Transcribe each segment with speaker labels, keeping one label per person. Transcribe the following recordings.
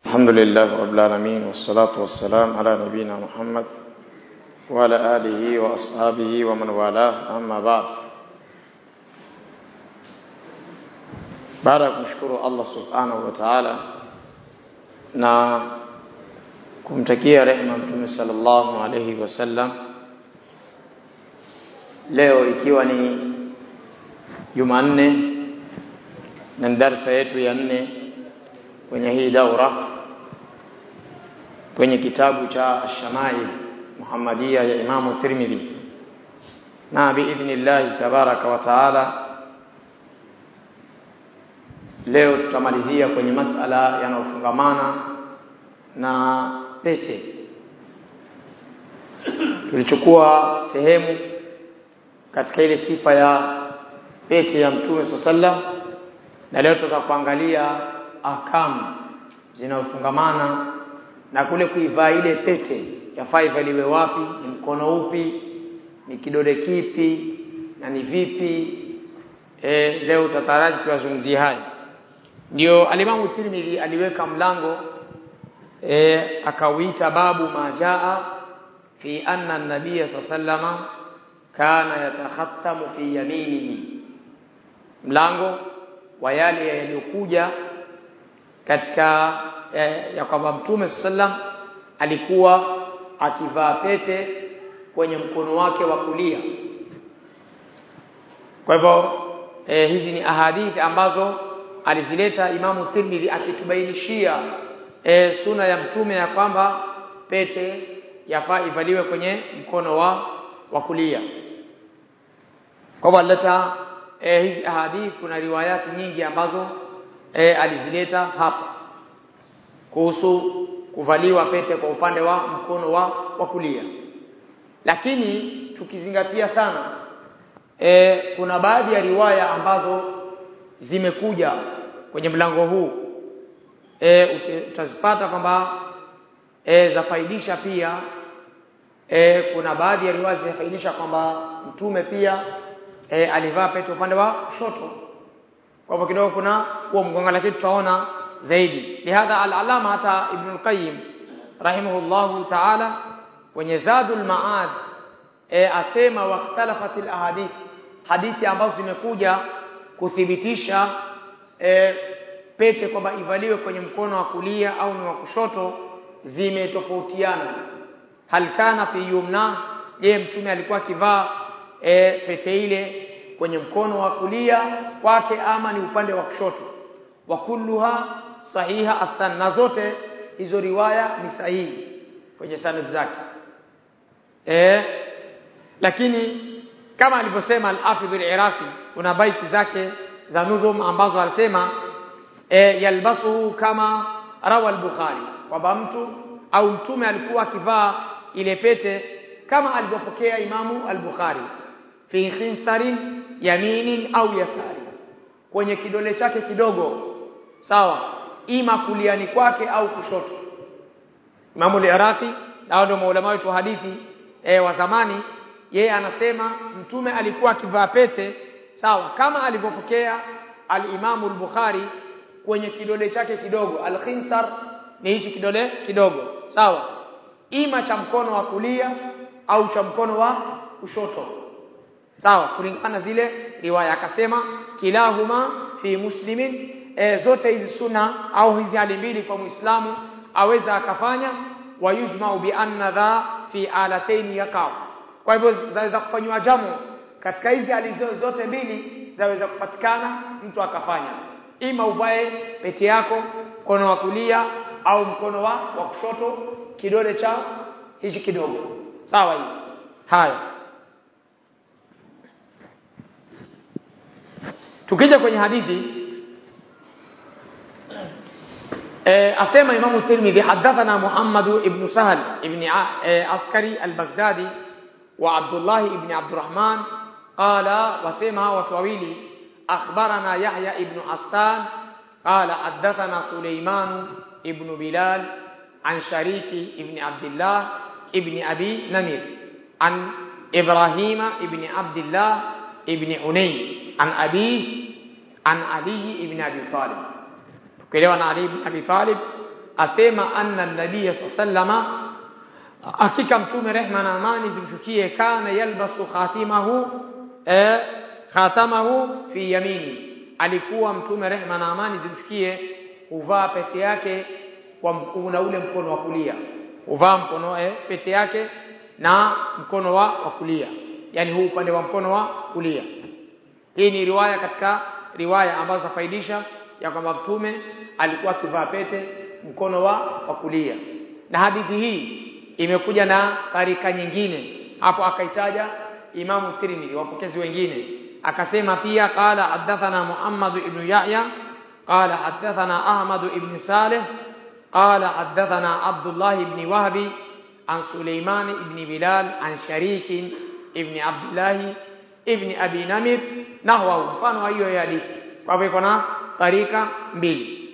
Speaker 1: الحمد لله رب العالمين والصلاة والسلام على نبينا محمد وعلى آله وأصحابه ومن والاه أما بعد baada ya kumshukuru Allah subhanahu wa ta'ala na kumtakia rehema mtume sallallahu alayhi wasallam leo ikiwa ni Jumanne na darsa yetu ya nne kwenye hii daura kwenye kitabu cha Shamai Muhammadia ya Imamu Tirmidhi na biidhnillahi tabaraka wa taala leo tutamalizia kwenye masala yanayofungamana na pete tulichukua sehemu katika ile sifa ya pete ya mtume sallam na leo tutakuangalia akamu zinazofungamana na kule kuivaa ile pete yafaa ivaliwe wapi ni mkono upi ni kidole kipi na ni vipi e, leo tutataraji tuyazungumzie haya ndio alimamu Tirmidhi aliweka mlango e, akauita babu majaa fi anna an-nabiy sallama kana yatakhattamu fi yaminihi mlango wa yale yaliyokuja katika eh, ya kwamba mtume sallam alikuwa akivaa pete kwenye mkono wake wa kulia kwa hivyo eh, hizi ni ahadithi ambazo alizileta Imamu Tirmidhi akitubainishia e, suna ya mtume ya kwamba pete yafaa ivaliwe kwenye mkono wa wa kulia. Kwa hivyo alileta e, hizi ahadithi, kuna riwayati nyingi ambazo e, alizileta hapa kuhusu kuvaliwa pete kwa upande wa mkono wa wa kulia, lakini tukizingatia sana e, kuna baadhi ya riwaya ambazo zimekuja kwenye mlango huu e, utazipata kwamba e, zafaidisha pia e, kuna baadhi ya riwaya zinafaidisha kwamba mtume pia e, alivaa pete upande wa kushoto kwa hivyo kidogo kuna huo mgonga lakini tutaona zaidi lihadha al-alama hata ibn al-qayyim rahimahullahu ta'ala kwenye zadul maad e, asema waqtalafatil ahadith hadithi ambazo zimekuja kuthibitisha e, pete kwamba ivaliwe kwenye mkono wa kulia au ni wa kushoto zimetofautiana hal kana fi yumna je mtume alikuwa akivaa e, pete ile kwenye mkono wa kulia kwake ama ni upande wa kushoto wa kulluha sahiha asan na zote hizo riwaya ni sahihi kwenye sanad zake e, lakini kama alivyosema al-Afidh al-Iraqi kuna baiti zake za nudhum ambazo alisema e, yalbasuhu kama rawa al-Bukhari kwamba mtu au mtume alikuwa akivaa ile pete kama alivyopokea Imamu al-Bukhari fi khinsarin yaminin au yasari kwenye kidole chake kidogo sawa ima kuliani kwake au kushoto Imamu al-Iraqi ndio ndio maulama wetu hadithi e, wa zamani yeye anasema mtume alikuwa akivaa pete sawa kama alivyopokea al-Imamu al-Bukhari kwenye kidole chake kidogo al-khinsar ni hichi kidole kidogo sawa ima cha mkono wa kulia au cha mkono wa kushoto sawa kulingana zile riwaya akasema kilahuma fi muslimin e, zote hizi suna au hizi hali mbili kwa muislamu aweza akafanya wayujma'u bi anna dha fi alatayn yaqa'u kwa hivyo zaweza kufanywa jamu katika hizi hali zote mbili zaweza kupatikana mtu akafanya ima uvae pete yako mkono wa kulia au mkono wa wa kushoto kidole cha hichi kidogo sawa hii haya tukija kwenye hadithi e, asema Imam Tirmidhi hadathana Muhammad ibn Sahal ibn e, Askari al-Baghdadi وعبد الله بن عبد الرحمن قال وسمع وتويلي أخبرنا يحيى بن حسان قال حدثنا سليمان ابن بلال عن شريك ابن عبد الله ابن أبي نمير عن إبراهيم ابن عبد الله ابن عني عن أبيه عن علي ابن أبي طالب tukelewa na Ali ibn Abi Talib asema anna nabiy sallama hakika mtume rehma na amani zimshukie kana yalbasu khatimahu eh, khatamahu fi yamini alikuwa mtume rehma na amani zimshukie huvaa pete yake kwa na ule mkono wa kulia huvaa mkono eh, pete yake na mkono wa, wa kulia yani huu upande wa mkono wa kulia hii ni riwaya katika riwaya ambazo zafaidisha ya kwamba mtume alikuwa akivaa pete mkono wa, wa kulia na hadithi hii imekuja na tarika nyingine hapo akaitaja Imamu Tirmidhi wapokezi wengine akasema pia qala hadathana Muhammad ibn Yahya qala hadathana Ahmad ibn Salih qala hadathana Abdullah ibn Wahbi an Sulaiman ibn Bilal an Sharik ibn Abdullah ibn Abi Namir nahwa mfano wa hiyo hadithi kwa hivyo iko na tarika mbili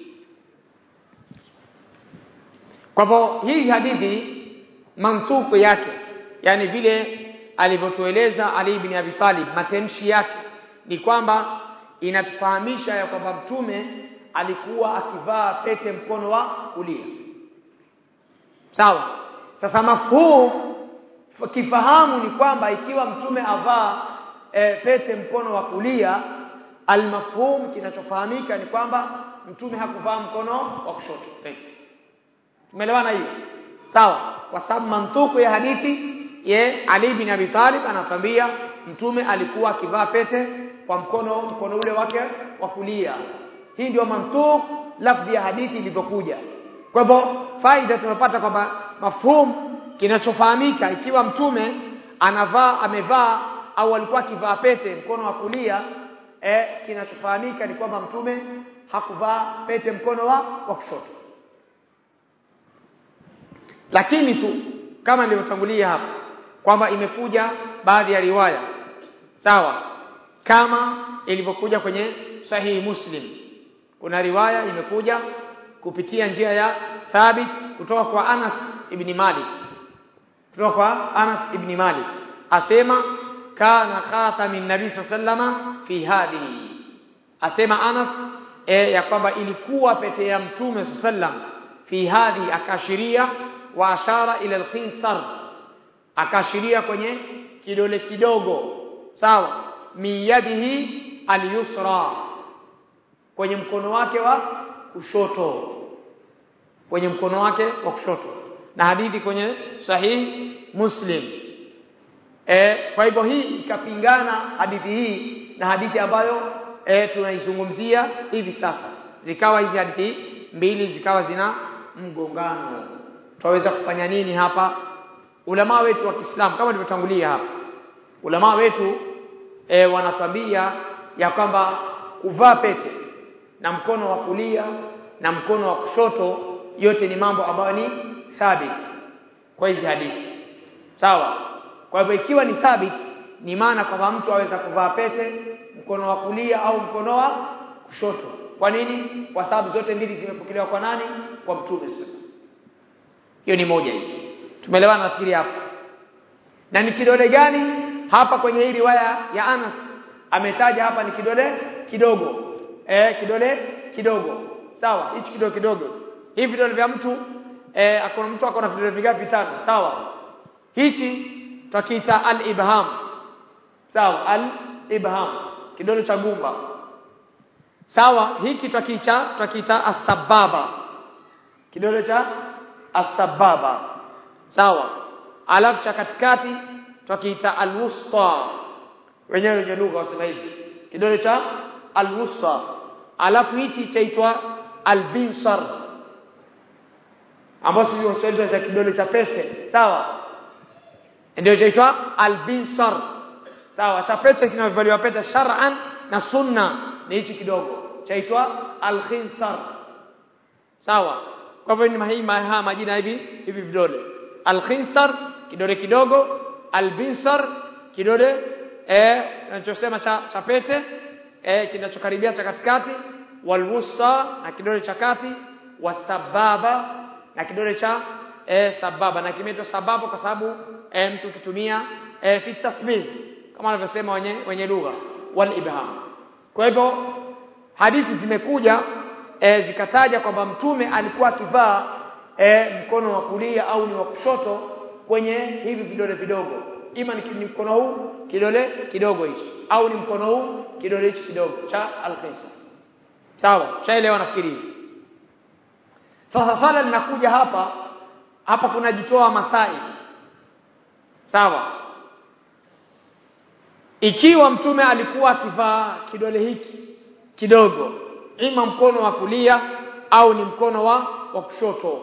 Speaker 1: kwa hivyo hii hadithi mantuku yake yani vile alivyotueleza Ali ibn Abi Talib matamshi yake ni kwamba inatufahamisha ya kwamba mtume alikuwa akivaa pete mkono wa kulia sawa sasa mafhum kifahamu ni kwamba ikiwa mtume avaa e, pete mkono wa kulia almafhum kinachofahamika ni kwamba mtume hakuvaa mkono wa kushoto pete tumeelewana hiyo sawa kwa sababu mantuku ya hadithi ye Ali bin Abi Talib anatambia mtume alikuwa akivaa pete kwa mkono mkono ule wake wa kulia hii ndio mantuk lafzi ya hadithi ilivyokuja kwa hivyo faida tunapata kwamba mafhum kinachofahamika ikiwa mtume anavaa amevaa au alikuwa akivaa pete mkono wa kulia eh, kinachofahamika ni kwamba mtume hakuvaa pete mkono wa, wa kushoto lakini tu kama nilivyotangulia hapa kwamba imekuja baadhi ya riwaya sawa kama ilivyokuja kwenye sahihi muslim kuna riwaya imekuja kupitia njia ya thabit kutoka kwa Anas ibn Malik kutoka kwa Anas ibn Malik asema kana khatamin nabii sallama fi hadhihi asema Anas e, ya kwamba ilikuwa pete ya mtume sallam fi hadhi akashiria wa ashara ila al-khinsar akashiria kwenye kidole kidogo sawa miyadihi al-yusra kwenye mkono wake wa kushoto kwenye mkono wake wa kushoto na hadithi kwenye sahihi muslim e, kwa hivyo hii ikapingana hadithi hii na hadithi ambayo e, tunaizungumzia hivi sasa zikawa hizi hadithi mbili zikawa zina mgongano twaweza kufanya nini hapa ulama wetu wa Kiislamu kama nilivyotangulia hapa ulama wetu e, wanatambia ya kwamba kuvaa pete na mkono wa kulia na mkono wa kushoto yote ni mambo ambayo ni thabit kwa hizi hadithi sawa kwa hivyo ikiwa ni thabit ni maana kwamba mtu aweza kuvaa pete mkono wa kulia au mkono wa kushoto kwa nini kwa sababu zote mbili zimepokelewa kwa nani kwa mtume hiyo ni moja hiyo tumeelewana nafikiri hapa na ni kidole gani hapa kwenye hii riwaya ya Anas ametaja hapa ni kidole kidogo eh kidole kidogo sawa hichi kidole kidogo hivi vidole vya mtu eh akona mtu akona vidole vingapi vitano sawa hichi tutakiita al-ibham sawa al-ibham kidole cha gumba sawa hiki tutakiita tutakiita as-sababa kidole cha as-sababa sawa alafu cha katikati tutakiita al-wusta wenyewe wenye lugha wasema hivi kidole cha al-wusta alafu hichi chaitwa al-binsar ambapo sisi Waswahili cha kidole cha pete sawa ndio chaitwa al-binsar sawa cha pete kinavaliwa pete shar'an na sunna ni hichi kidogo chaitwa al-khinsar sawa kwa hivyo ni hii haya majina hivi hivi vidole al-khinsar kidole kidogo al-binsar kidole eh tunachosema cha, cha pete eh kinachokaribia cha katikati walwusta na kidole cha kati wasababa na kidole cha eh sababa na kimeitwa sababu kwa sababu eh, mtu kitumia eh, fi tasbih kama wanavyosema wenye wenye lugha wal ibham kwa hivyo hadithi zimekuja e, zikataja kwamba mtume alikuwa akivaa e, mkono wa kulia au ni wa kushoto kwenye hivi vidole vidogo ima ni, ni mkono huu kidole kidogo hichi au ni mkono huu kidole hichi kidogo cha al-khinsa sawa shaelewa nafikiri sasa swala linakuja hapa hapa kunajitoa masai sawa ikiwa mtume alikuwa akivaa kidole hiki kidogo ima mkono wa kulia au ni mkono wa wa kushoto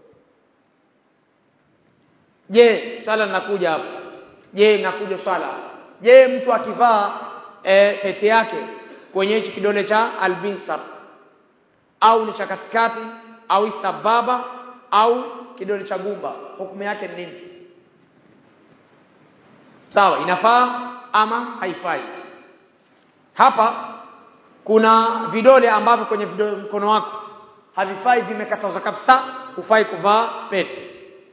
Speaker 1: je swala linakuja hapa je linakuja swala je mtu akivaa e, pete yake kwenye hichi kidole cha albinsar au ni cha katikati au sababa au kidole cha gumba hukumu yake ni nini sawa inafaa ama haifai hapa kuna vidole ambavyo kwenye vidole mkono wako havifai vimekatazwa kabisa hufai kuvaa pete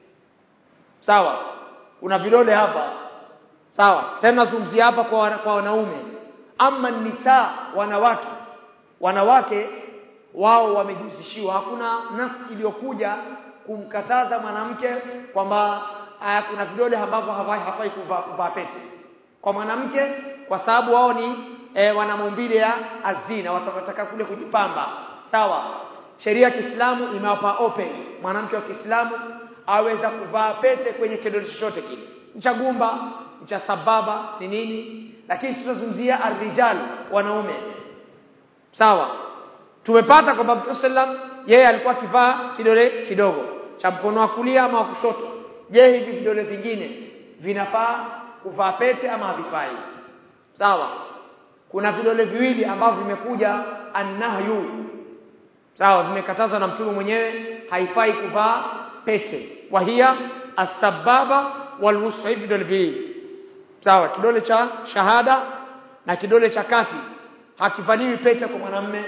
Speaker 1: sawa kuna vidole hapa sawa tena zungumzia hapa kwa, kwa wanaume ama nisa wanawake wanawake wao wamejuzishiwa hakuna nasi iliyokuja kumkataza mwanamke kwamba kuna vidole ambavyo hafai, hafai kuvaa kuva pete kwa mwanamke kwa sababu wao ni e, wana maumbile ya azina watataka kule kujipamba sawa sheria ya Kiislamu imewapa open mwanamke wa Kiislamu aweza kuvaa pete kwenye kidole chochote kile cha gumba cha sababa ni nini lakini tutazungumzia arrijal wanaume sawa tumepata kwamba Mtume sallam yeye alikuwa akivaa kidole kidogo cha mkono wa kulia ama wa kushoto je hivi vidole vingine vinafaa kuvaa pete ama havifai sawa kuna vidole viwili ambavyo vimekuja annahyu sawa vimekatazwa na mtume mwenyewe haifai kuvaa pete wahia asbaba walwusta hivi vidole viwili sawa kidole cha shahada na kidole cha kati hakivaliwi pete kwa mwanamume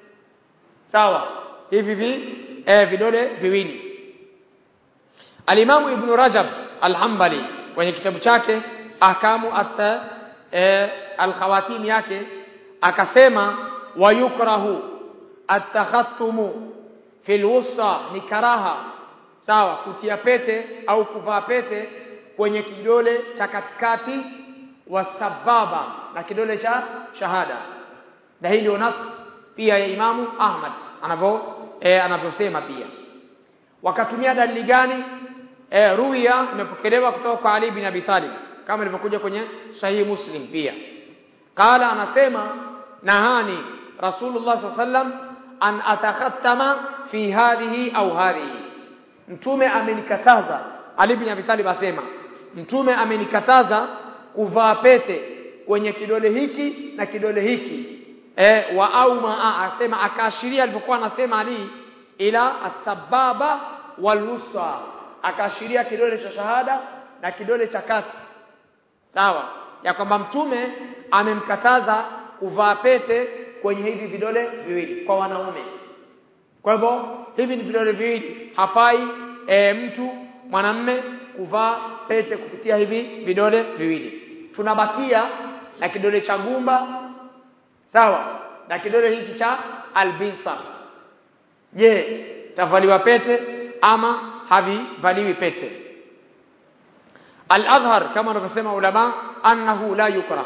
Speaker 1: sawa hivi vi eh, vidole viwili Alimamu Ibn Rajab Al-Hanbali kwenye kitabu chake Ahkamu at eh, al-Khawatim yake akasema wayukrahu at-takhattumu fil wusta ni karaha sawa kutia pete au kuvaa pete kwenye kidole cha katikati wa sababa na kidole cha shahada na hii ndio nas pia ya Imamu Ahmad anavyo eh, anavyosema pia wakatumia dalili gani e, ruya imepokelewa kutoka kwa Ali bin Abi Talib kama ilivyokuja kwenye sahihi Muslim pia qala anasema nahani Rasulullah sallam an atakhattama fi hadhihi au hadhihi mtume amenikataza Ali bin Abi Talib asema mtume amenikataza kuvaa pete kwenye kidole hiki na kidole hiki e, wa au maa asema akaashiria alipokuwa anasema Ali ila asbaba walwusta akaashiria kidole cha shahada na kidole cha kati sawa ya kwamba mtume amemkataza kuvaa pete kwenye hivi vidole viwili kwa wanaume kwa hivyo hivi ni vidole viwili hafai e, mtu mwanamme kuvaa pete kupitia hivi vidole viwili tunabakia na kidole cha gumba sawa na kidole hiki cha albisa je tavaliwa pete ama havivaliwi pete al-adhhar kama wanavyosema ulama annahu la yukra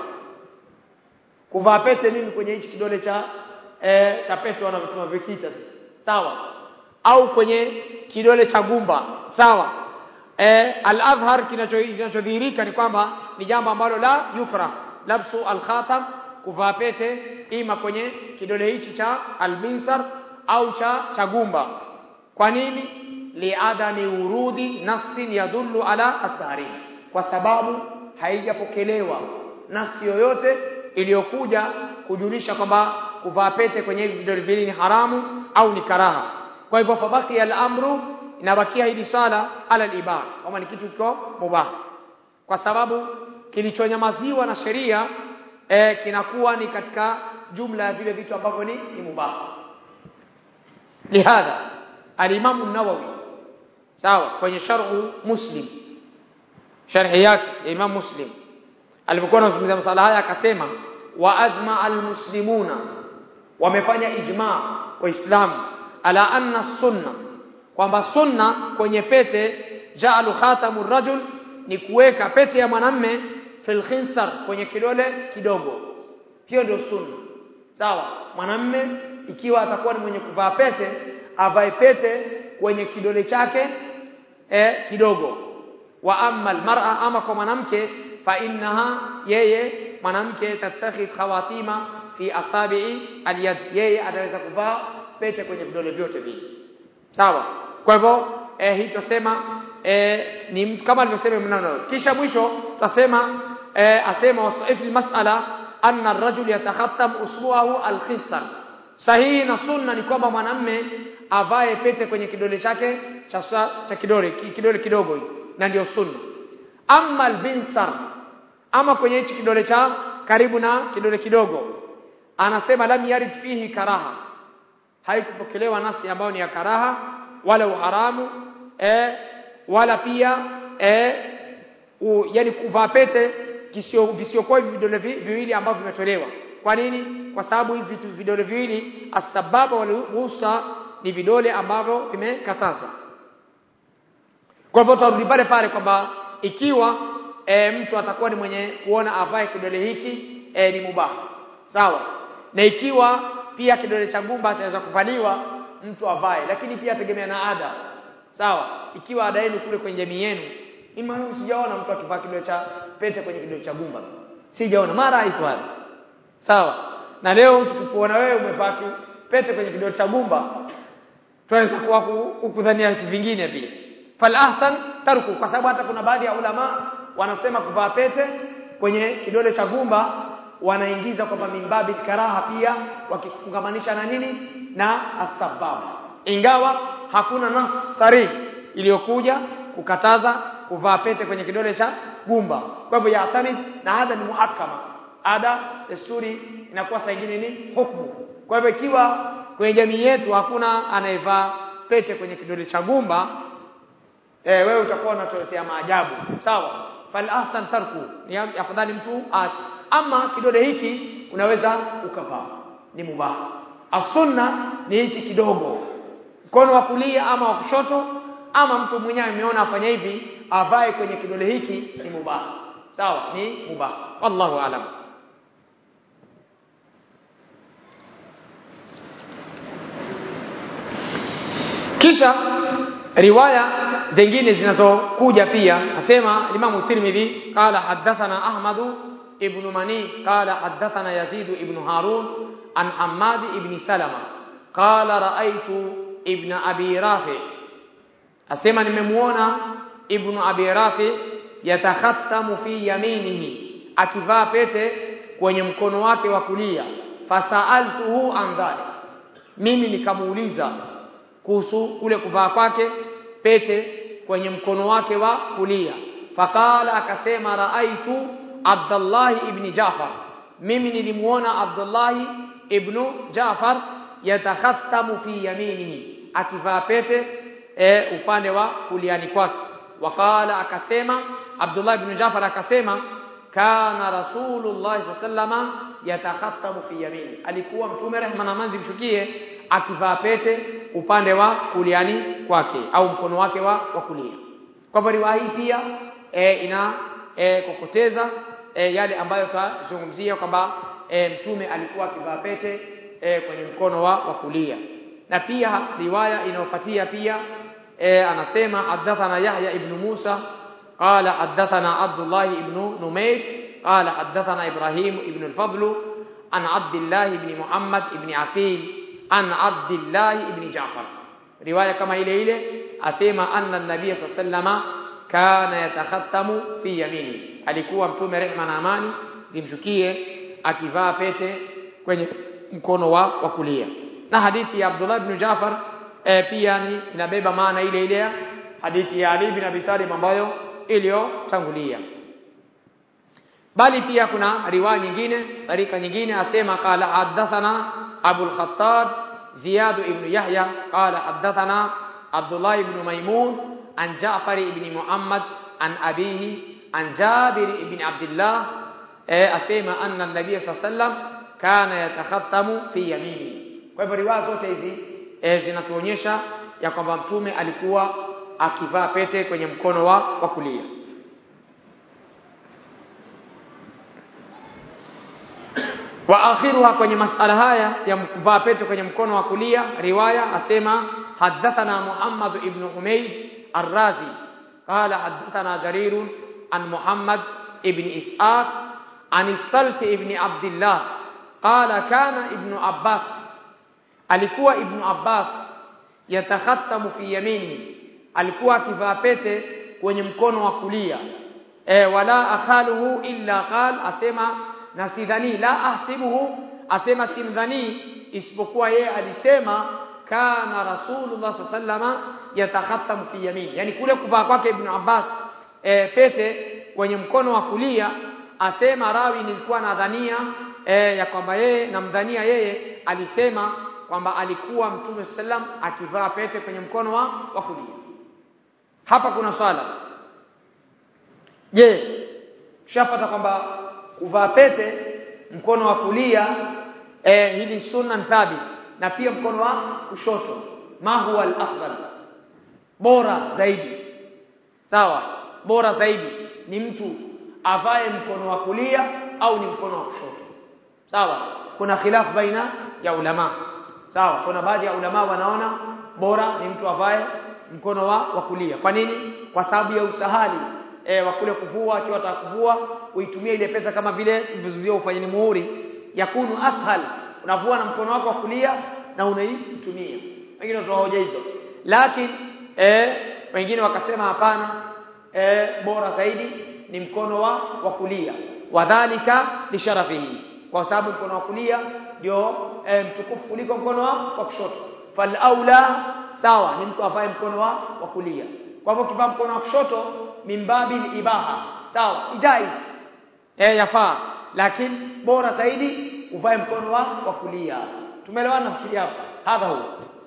Speaker 1: kuvaa pete nini kwenye hichi kidole cha e, cha pete wanavyotuma vikita sawa au kwenye kidole cha gumba sawa e, al-adhhar kinachodhihirika ni kwamba ni jambo ambalo la yukra labsu al-khatam kuvaa pete ima kwenye kidole hichi cha al-binsar au cha cha gumba kwa nini liadami urudi nafsin yadullu ala at-tahrim kwa sababu haijapokelewa nafsi yoyote iliyokuja kujulisha kwamba kuvaa pete kwenye hivi vidole viwili ni haramu au ni karaha kwa hivyo fabaki al-amru inabakia hili swala ala al-ibah kama ni kitu kiko mubah kwa sababu kilichonyamaziwa na sheria e, kinakuwa ni katika jumla ya vile vitu ambavyo ni, ni mubah lihadha al-Imam an-Nawawi sawa kwenye sharhu Muslim sharhi yake ya Imam Muslim alipokuwa anazungumzia masala haya akasema wa ajma al-muslimuna wamefanya ijma waislamu ala anna sunna kwamba sunna kwenye pete ja'alu khatamu rajul ni kuweka pete ya mwanamme fil khinsar kwenye kidole kidogo hiyo ndio sunna sawa mwanamme ikiwa atakuwa ni mwenye kuvaa pete avae pete kwenye kidole chake eh, kidogo wa amma almar'a ama kwa mwanamke fa innaha yeye mwanamke tattakhidh khawatima fi asabi'i alyad yeye ataweza kuvaa pete kwenye vidole vyote vile sawa kwa hivyo eh, hii tusema eh, ni mtu kama alivyosema mnano kisha mwisho tutasema eh, asema wasaifu mas'ala anna ar-rajul yatakhattam usbu'ahu al-khisar sahihi na sunna ni kwamba mwanamme avae pete kwenye kidole chake cha cha kidole kidole kidogo hii na ndio sunna amma al-binsar ama kwenye hichi kidole cha karibu na kidole kidogo anasema lam yarid fihi karaha haikupokelewa nasi ambayo ni ya karaha wala uharamu eh, wala pia eh, u, yani kuvaa pete kisio visiokuwa hivi vidole vi, viwili ambavyo vimetolewa kwa nini kwa sababu hivi vitu vidole viwili asbaba waliruhusa ni vidole ambavyo vimekatazwa kwa hivyo tutarudi pale pale kwamba ikiwa e, mtu atakuwa ni mwenye kuona avae kidole hiki e, ni mubaha sawa na ikiwa pia kidole cha gumba chaweza kuvaliwa mtu avae lakini pia tegemea na ada sawa ikiwa ada yenu kule kwenye jamii yenu imani sijaona mtu akivaa kidole cha pete kwenye kidole cha gumba sijaona mara haiko hapa sawa na leo tukikuona wewe umevaa pete kwenye kidole cha gumba tunaweza kuwa kukudhania vitu vingine pia fal ahsan tarku kwa sababu hata kuna baadhi ya ulama wanasema kuvaa pete kwenye kidole cha gumba wanaingiza kwamba mimbabi karaha pia wakifungamanisha na nini na asbab ingawa hakuna nas sarihi iliyokuja kukataza kuvaa pete kwenye kidole cha gumba kwa hivyo yatamid na ada ni muhakama ada desturi inakuwa saa nyingine ni hukumu kwa hivyo ikiwa kwenye jamii yetu hakuna anayevaa pete kwenye kidole cha gumba eh wewe utakuwa unatuletea maajabu sawa fal ahsan tarku ni afadhali mtu aache ama kidole hiki unaweza ukavaa ni mubaha asunna ni hichi kidogo mkono wa kulia ama wa kushoto ama mtu mwenyewe ameona afanya hivi avae kwenye kidole hiki ni mubaha sawa ni mubaha wallahu alam kisha riwaya zingine zinazokuja pia asema Imam Tirmidhi qala hadathana Ahmad ibn Mani qala hadathana Yazid ibn Harun an Hammad ibn Salama qala raaitu ibn Abi Rafi asema nimemuona ibn Abi Rafi yatakhattamu fi yaminihi akivaa pete kwenye mkono wake wa kulia fasaaltuhu an dhalik mimi nikamuuliza kuhusu kule kuvaa kwake pete kwenye mkono wake wa kulia fakala akasema raaitu Abdullah ibn Jafar mimi nilimuona Abdullah ibn Jafar yatakhattamu fi yaminihi akivaa pete e, upande wa kuliani kwake wakala akasema Abdullah ibn Jafar akasema kana rasulullah sallama yatakhattamu fi yamini alikuwa mtume rehma na manzi mshukie akivaa pete upande wa kuliani kwake au mkono wake wa, wa kulia kwa hivyo riwaya hii pia e, ina e, kokoteza e, yale ambayo tutazungumzia kwamba e, mtume alikuwa akivaa pete e, kwenye mkono wa, wa kulia na pia riwaya inayofuatia pia e, anasema hadathana Yahya ibn Musa qala hadathana Abdullah ibn Numayr qala hadathana Ibrahim ibn al-Fadl an Abdullah ibn Muhammad ibn Aqil an Abdullah ibn Ja'far riwaya kama ile ile asema anna an-nabiy sallallahu kana yatakhattamu fi yamini alikuwa mtume rehma na amani zimshukie akivaa pete kwenye mkono wa, wa kulia na hadithi ya Abdullah ibn Ja'far e, pia ni inabeba maana ile ile ya hadithi ya Ali bin Abi Talib ambayo iliyotangulia bali pia kuna riwaya nyingine tarika nyingine asema qala hadathana Abu al-Khattab Ziyad ibn Yahya qala hadathana Abdullah ibn Maymun an Ja'far ibn Muhammad an abihi an Jabir ibn Abdullah e, asema anna an-nabiy sallallahu alayhi wasallam kana yatakhattamu fi yamini kwa hivyo riwaya zote hizi e, zinatuonyesha ya kwamba mtume alikuwa akivaa pete kwenye mkono wa, wa kulia wa akhiruha kwenye masala haya ya kuvaa pete kwenye mkono wa kulia riwaya asema حدثنا محمد بن حميد الرازي قال حدثنا جرير عن محمد بن إسحاق عن السلف بن عبد الله قال كان ابن عباس alikuwa ibn Abbas yatakhatamu fi yamini alikuwa akivaa pete kwenye mkono wa kulia e, wala akhaluhu illa qal asema na sidhani la ahsibuhu asema simdhani isipokuwa yeye alisema kana rasulullah sallama yatakhatamu fi yamini yani kule kuvaa kwake ibn Abbas e, pete kwenye mkono wa kulia asema rawi nilikuwa nadhania e, ya kwamba yeye namdhania yeye alisema kwamba alikuwa mtume sallam akivaa pete kwenye mkono wa, wa kulia hapa kuna swala je tushapata kwamba kuvaa pete mkono wa kulia eh, hili sunna thabit na pia mkono wa kushoto ma huwa al-afdal bora zaidi sawa bora zaidi ni mtu avae mkono wa kulia au ni mkono wa kushoto sawa kuna khilaf baina ya ulama sawa kuna baadhi ya ulama wanaona bora ni mtu avae mkono wa, wa kulia kwa nini kwa sababu ya usahali e, wa kule kuvua akiwa atakuvua uitumie ile pesa kama vile vizuio ufanyeni muhuri yakunu ashal unavua na mkono wako wa kulia na unaitumia wengine watoa hoja hizo lakini e, wengine wakasema hapana e, bora zaidi ni mkono wa, wa kulia wadhalika lisharafihi kwa sababu mkono wa kulia ndio e, mtukufu kuliko mkono wa, wa kushoto fal aula sawa ni mtu avae mkono wa, wa kulia kwa hivyo kivaa mkono wa kushoto mimbabi ibaha sawa ijaiz eh yafaa lakini bora zaidi uvae mkono wa, wa kulia tumeelewana nafikiri hapa hadha huwa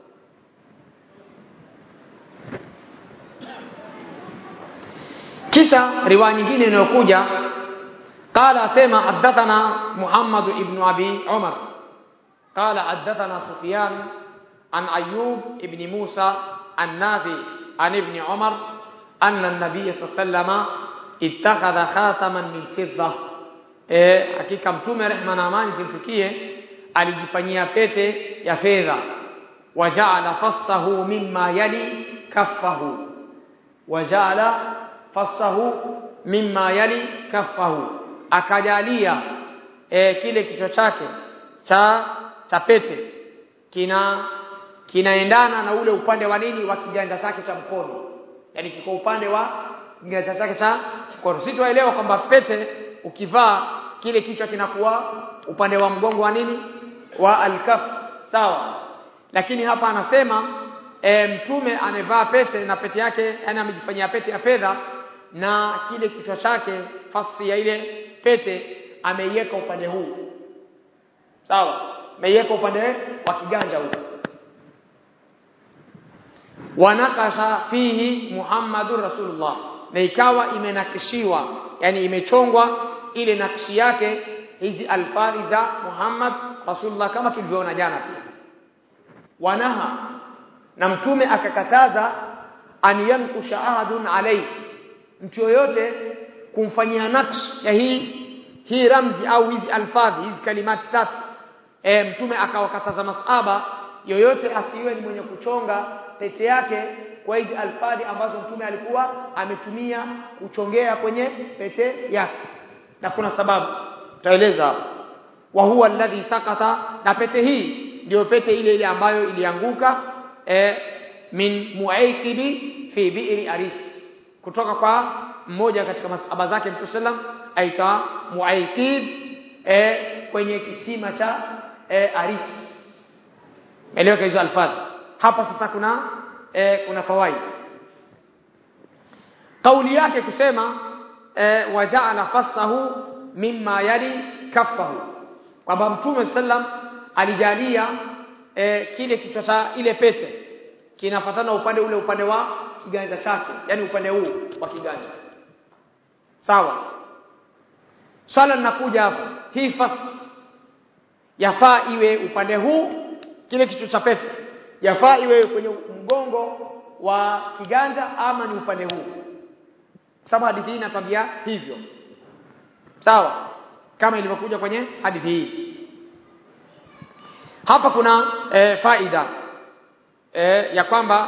Speaker 1: kisha riwaya nyingine inayokuja قال اسمع حدثنا محمد ابن ابي عمر قال حدثنا سفيان عن ايوب ابن موسى النافي عن ابن عمر ان النبي صلى الله عليه وسلم اتخذ خاتما من فضه eh hakika mtume rehma na amani zimfikie alijifanyia pete ya fedha waja'ala fassahu mimma yali kaffahu waja'ala fassahu mimma yali kaffahu akajalia e, kile kichwa chake cha cha pete kina kinaendana na ule upande wa nini wa kiganja chake cha mkono yani kiko upande wa kiganja chake cha mkono si tuelewa kwamba pete ukivaa kile kichwa kinakuwa upande wa mgongo wa nini wa alkaf sawa lakini hapa anasema e, mtume amevaa pete na pete yake yani amejifanyia pete ya fedha na kile kichwa chake fasi ya ile pete ameiweka upande huu sawa ameiweka upande wa kiganja huu wanakasha fihi Muhammadur Rasulullah na ikawa imenakishiwa yani imechongwa ile nakshi yake hizi alfari za Muhammad Rasulullah kama tulivyoona jana pia wanaha na mtume akakataza an yankusha ahadun alayhi mtu yoyote kumfanyia nakshi ya hii hii ramzi au hizi alfadhi hizi kalimati tatu e, mtume akawakataza masaba yoyote asiwe ni mwenye kuchonga pete yake kwa hizi alfadhi ambazo mtume alikuwa ametumia kuchongea kwenye pete yake na kuna sababu taeleza hapo wa huwa alladhi sakata na pete hii ndio pete ile ile ambayo ilianguka e, min muaikibi fi bi'ri aris kutoka kwa mmoja katika masahaba zake Mtume sallam aita muaikib e, kwenye kisima cha e, aris eleweka hizo alfadhi hapa sasa kuna e, kuna fawaid kauli yake kusema e, waja'ala fassahu mimma yali kaffahu kwamba mtume sallam alijalia e, kile kichwa cha ile pete kinafatana upande ule upande wa kiganja chake yani upande huu wa kiganja sawa swala linakuja hapo hii fas yafaa iwe upande huu kile kichwa cha pete yafaa iwe kwenye mgongo wa kiganja ama ni upande huu sababu hadithi hii inatwambia hivyo sawa kama ilivyokuja kwenye hadithi hii hapa kuna e, faida e, ya kwamba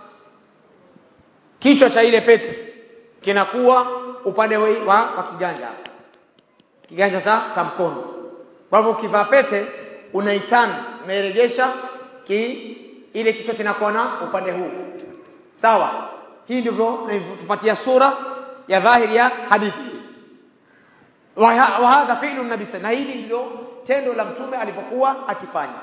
Speaker 1: kichwa cha ile pete kinakuwa upande wa, wa, wa kiganja kiganja cha, cha mkono kwa hivyo ukivaa pete unaitana unairejesha ki ile kichwa kinakuwa na upande huu sawa hii ndivyo tupatia sura ya dhahiri ya hadithi wa hadha fi'lu nabii na hili ndilo tendo la mtume alipokuwa akifanya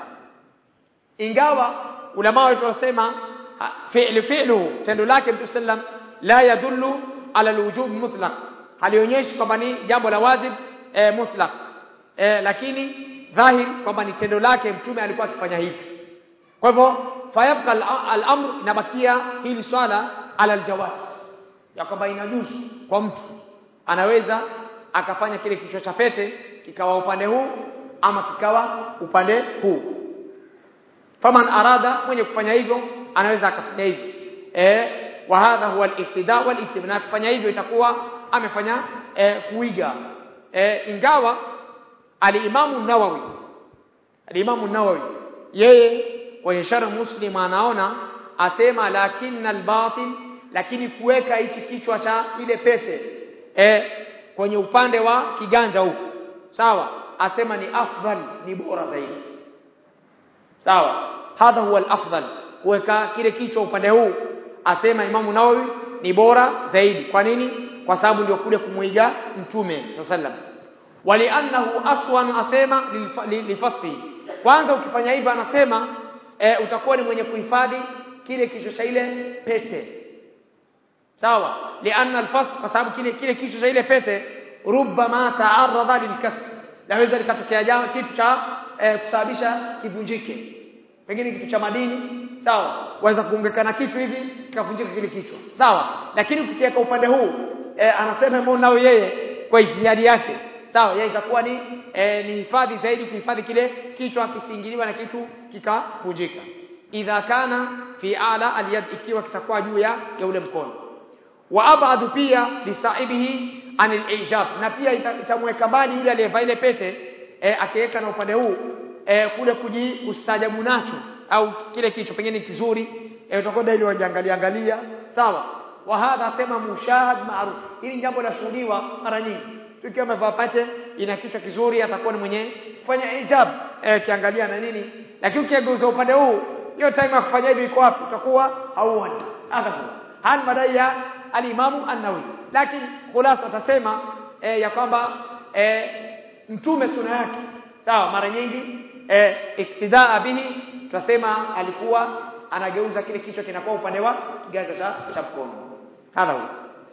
Speaker 1: ingawa ulama wetu wasema fi'lu fi'lu tendo lake mtume sallam la yadullu ala alwujub mutlaq halionyeshi kwamba ni jambo la wajib e, mutlaq e, lakini dhahiri kwamba ni tendo lake mtume alikuwa akifanya hivi kwa hivyo fayabqa al-amr inabakia hili swala ala aljawaz ya kwamba inajuzu kwa mtu anaweza akafanya kile kichwa cha pete kikawa upande huu ama kikawa upande huu faman arada mwenye kufanya hivyo anaweza akafanya hivyo eh wa hadha huwa al-iqtida wal itibna kufanya hivyo itakuwa amefanya eh, kuiga eh, ingawa al-Imam an-Nawawi al-Imam an-Nawawi yeye kwenye sharh Muslim anaona asema lakinna al-batil lakini kuweka hichi kichwa cha ile pete eh, kwenye upande wa kiganja huku sawa asema ni afdal ni bora zaidi sawa hadha huwa al-afdal kuweka kile kichwa upande huu asema Imamu Nawawi ni bora zaidi kwa nini kwa sababu ndio kule kumuiga mtume sallam waliannahu aswan asema lifasi kwanza ukifanya hivyo anasema e, utakuwa ni mwenye kuhifadhi kile kichwa cha ile pete sawa lianna alfas kwa sababu kile kile kichwa cha ile pete rubbama ta'arrada lilkasr laweza likatokea jambo kitu cha e, kusababisha kivunjike pengine kitu cha madini sawa waweza kuongekana kitu hivi kikavunjika kile kichwa sawa lakini ukikiweka upande huu e, anasema mbona nao yeye kwa ijtihadi yake sawa yeye itakuwa ni e, ni hifadhi zaidi kuhifadhi kile kichwa kisingiliwa na kitu kikavunjika idha kana fi ala aliyad ikiwa kitakuwa juu ya ya ule mkono wa abadu pia lisaibihi anil ijab na pia itamweka mbali yule aliyevaa ile pete e, akiweka na upande huu e, kule kujistajabu nacho au kile kichwa pengine kizuri e, utakwenda ili wajiangalia angalia sawa wa hadha sema mushahad ma'ruf hili jambo lashuhudiwa mara nyingi tukiwa amevaa pete ina kichwa kizuri atakuwa ni mwenye kufanya ijab eh, kiangalia na nini lakini ukigeuza upande huu hiyo time ya kufanya hivi iko wapi utakuwa hauoni hadha hal madai ya al-Imamu an-Nawawi lakini khulasa atasema eh, ya kwamba eh, mtume suna yake sawa mara nyingi eh, iktidaa bihi tutasema alikuwa anageuza kile kichwa kinakuwa upande wa kiganja cha cha mkono hadha huwa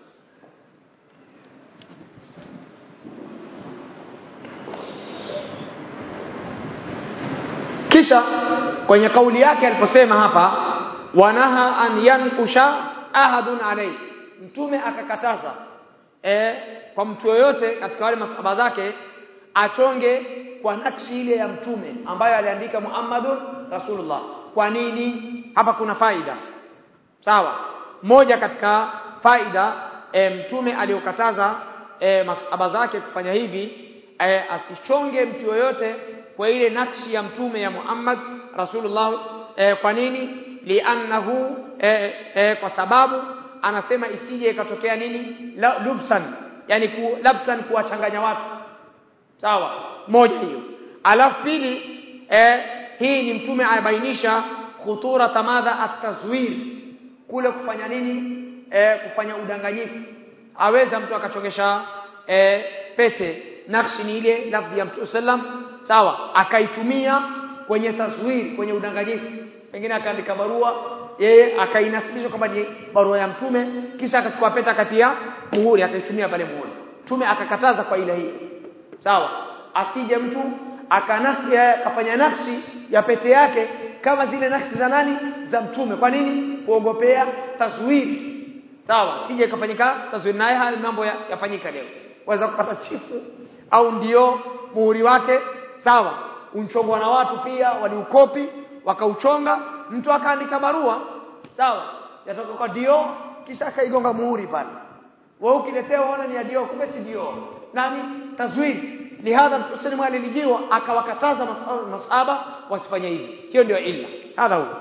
Speaker 1: kisha kwenye kauli yake aliposema hapa wanaha an yankusha ahadun alayhi mtume akakataza e, kwa mtu yoyote katika wale masahaba zake achonge kwa nakshi ile ya mtume ambayo aliandika Muhammadun Rasulullah kwa nini hapa kuna faida sawa moja katika faida e, mtume aliyokataza e, masahaba zake kufanya hivi e, asichonge mtu yoyote kwa ile nakshi ya mtume ya Muhammad Rasulullah e, kwa nini li'annahu e, e, kwa sababu anasema isije ikatokea nini La, lubsan yani ku, labsan kuwachanganya watu sawa moja hiyo alafu pili e, hii ni mtume anabainisha khutura tamadha at-tazwir kule kufanya nini e, kufanya udanganyifu aweza mtu akachongesha e, pete nakshi ni ile lafzi ya mtume sallam sawa akaitumia kwenye tazwiri kwenye udanganyifu pengine akaandika barua yeye akainasibisha kwamba ni barua ya mtume kisha akachukua pete akatia muhuri akaitumia pale muhuri mtume akakataza kwa ile hii sawa asije mtu akanafsi akafanya nafsi ya pete yake kama zile nafsi za nani za mtume kwa nini kuogopea tazwiri sawa sije kafanyika tazwiri naye haya mambo yafanyika leo waweza kupata chifu au ndio muhuri wake sawa unchongwa na watu pia waliukopi wakauchonga mtu akaandika barua sawa yatoka kwa dio kisha akaigonga muhuri pale wewe ukiletewa ona ni ya dio kumbe si dio nani tazwiri lihadha mtume sallallahu alijiwa akawakataza masahaba wasifanye hivi hiyo ndio illa hadha huwa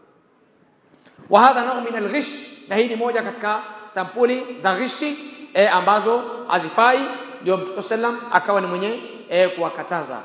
Speaker 1: wa hadha nau min alghish na hii ni moja katika sampuli za ghishi e, ambazo hazifai ndio mtume sallam akawa ni mwenye e, kuwakataza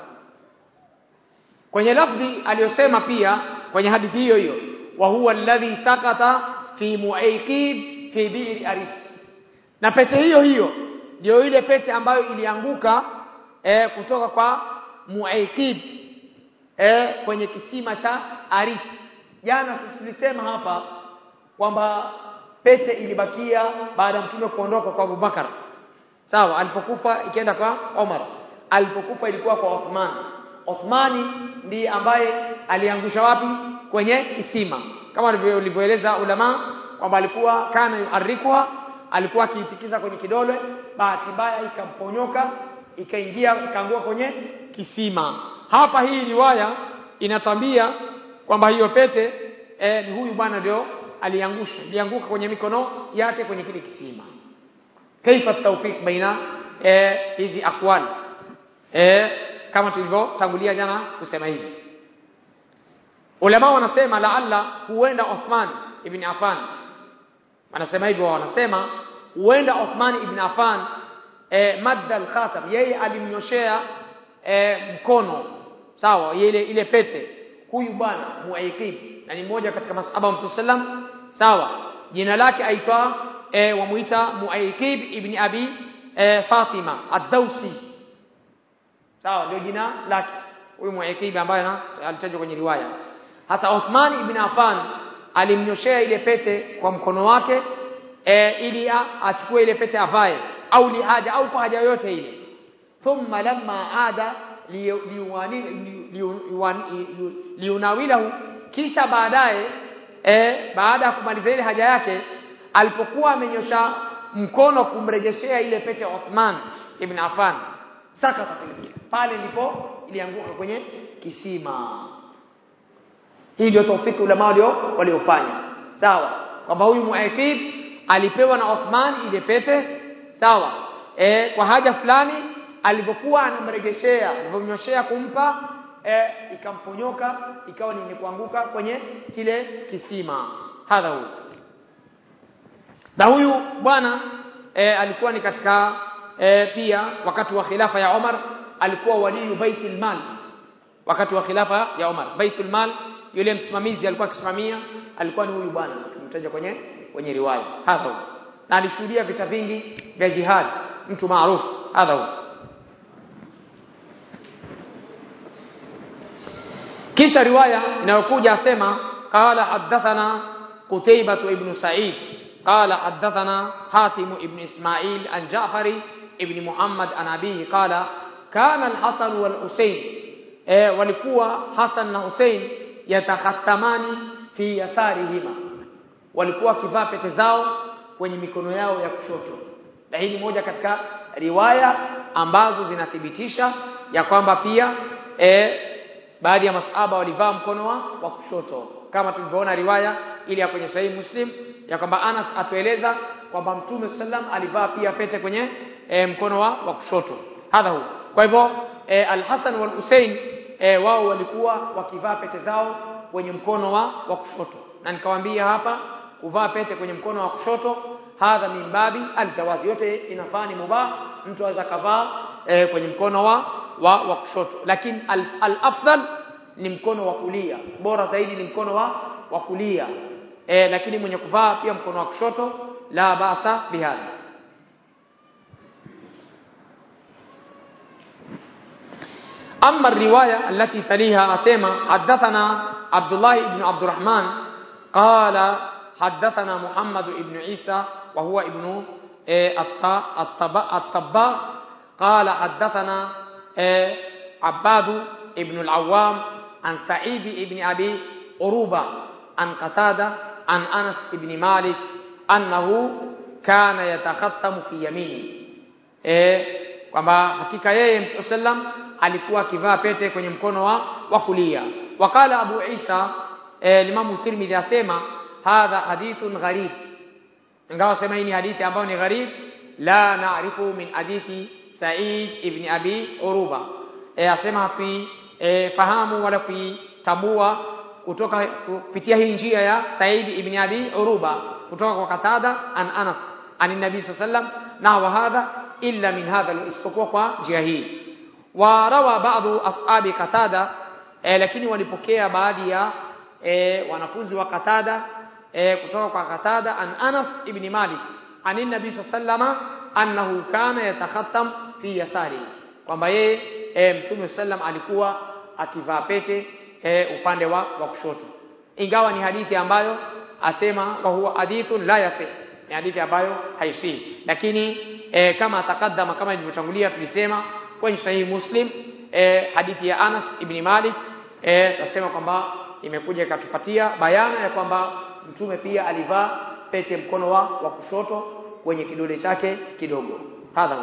Speaker 1: kwenye lafdhi aliyosema pia kwenye hadithi hiyo hiyo wa huwa alladhi sakata fi muaykib fi bi'r aris na pete hiyo hiyo ndio ile pete ambayo ilianguka e, kutoka kwa muaykib e, kwenye kisima cha aris jana tulisema hapa kwamba pete ilibakia baada ya mtume kuondoka kwa Abubakar sawa alipokufa ikienda kwa Omar alipokufa ilikuwa kwa Uthman Uthmani ndiye ambaye aliangusha wapi kwenye kisima kama ulivyoeleza ulama kwamba alikuwa kana yuharikuha alikuwa akiitikiza kwenye kidole bahati mbaya ikamponyoka ikaingia ikaangua kwenye kisima hapa hii riwaya inatambia kwamba hiyo pete e, ni huyu bwana ndio aliangusha ilianguka kwenye mikono yake kwenye kile kisima kaifa tawfiq baina e, hizi akwali e, kama tulivyotangulia jana kusema hivi ulama wanasema laalla huenda Uthman ibn Affan wanasema hivyo wanasema huenda Uthman ibn Affan e, madda al-khatam yeye alimnyoshea e, mkono sawa ile ile pete huyu bwana muaikib na ni mmoja katika masahaba wa Mtume sallam sawa jina lake aitwa e, wamuita muaikib ibn abi e, Fatima ad-Dawsi sawa ndio jina lake huyu muaikib ambaye alitajwa kwenye riwaya hasa Uthman ibn Affan alimnyoshea ile pete kwa mkono wake e, ili achukue ile pete avae au li haja au kwa haja yoyote ile thumma lamma ada liunawilahu kisha baadaye e, baada ya kumaliza ile haja yake alipokuwa amenyosha mkono kumrejeshea ile pete Uthman ibn Affan sakata pale ndipo ilianguka kwenye kisima hii ndio taufiki ulama walio waliofanya sawa kwamba huyu muakib alipewa na Uthman ile pete sawa e, kwa haja fulani alipokuwa anamregeshea alipomnyoshea kumpa e, ikamponyoka ikawa ni kuanguka kwenye kile kisima hadha huyu na huyu bwana e, alikuwa ni katika e, pia wakati wa khilafa ya Omar alikuwa waliyu baitul mal wakati wa khilafa ya Omar baitul mal yule msimamizi alikuwa akisimamia alikuwa ni huyu bwana tumtaja kwenye kwenye riwaya hadha huyu na alishuhudia vita vingi vya jihad mtu maarufu hadha huyu kisha riwaya inayokuja asema qala hadathana qutaybah ibn sa'id qala hadathana hatim ibn isma'il an ja'fari ibn muhammad an abihi qala kana al-hasan wal husayn e, walikuwa hasan na husayn yatakhattamani fi yasarihima walikuwa wakivaa pete zao kwenye mikono yao ya kushoto na hii ni moja katika riwaya ambazo zinathibitisha ya kwamba pia e, baadhi ya masahaba walivaa mkono wa, wa kushoto kama tulivyoona riwaya ile ya kwenye sahihi Muslim ya kwamba Anas atueleza kwamba Mtume sallam alivaa pia pete kwenye e, mkono wa, wa kushoto hadha hu kwa hivyo e, Al-Hasan wal Hussein e, wao walikuwa wakivaa pete zao kwenye mkono wa, wa kushoto na nikawaambia hapa kuvaa pete kwenye mkono wa kushoto hadha min babi aljawazi yote inafaa ni mubah mtu aweza kavaa e, kwenye mkono wa wa, wa kushoto lakini al-afdal al ni mkono wa kulia bora zaidi ni mkono wa wa kulia e, lakini mwenye kuvaa pia mkono wa kushoto la basa bihadha أما الرواية التي تليها أسيما حدثنا عبد الله بن عبد الرحمن قال حدثنا محمد بن عيسى وهو ابن الطباء قال حدثنا عباد ابن العوام عن سعيد بن أبي أروبة عن قتادة عن أنس بن مالك أنه كان يتختم في يمينه kwamba hakika yeye mtume sallam alikuwa akivaa pete kwenye mkono wa wa kulia wakala Abu Isa eh, Imam Tirmidhi asema hadha hadithun gharib ingawa sema hii ni hadithi ambayo ni gharib la naarifu min hadithi Sa'id ibn Abi Uruba e, asema fi e, fahamu wala kuitambua kutoka kupitia hii njia ya Sa'id ibn Abi Uruba kutoka kwa Katada an Anas an Nabii sallam na wa hadha illa min hadha isipokuwa kwa njia hii wa rawa baadhi ashabi Katada e, lakini walipokea baadhi ya e, wanafunzi wa Katada e, kutoka kwa Katada an Anas ibn Malik an Nabii sallama annahu kana yatakhattam fi yasari kwamba yeye e, Mtume sallam alikuwa akivaa pete e, upande wa, wa kushoto ingawa ni hadithi ambayo asema kwa huwa hadithun la yasih ni hadithi ambayo haisihi lakini e, kama takaddama kama ilivyotangulia tulisema kwenye sahihi Muslim e, hadithi ya Anas ibn Malik e, tasema kwamba imekuja ikatupatia bayana ya kwamba mtume pia alivaa pete mkono wa, wa kushoto kwenye kidole chake kidogo hadha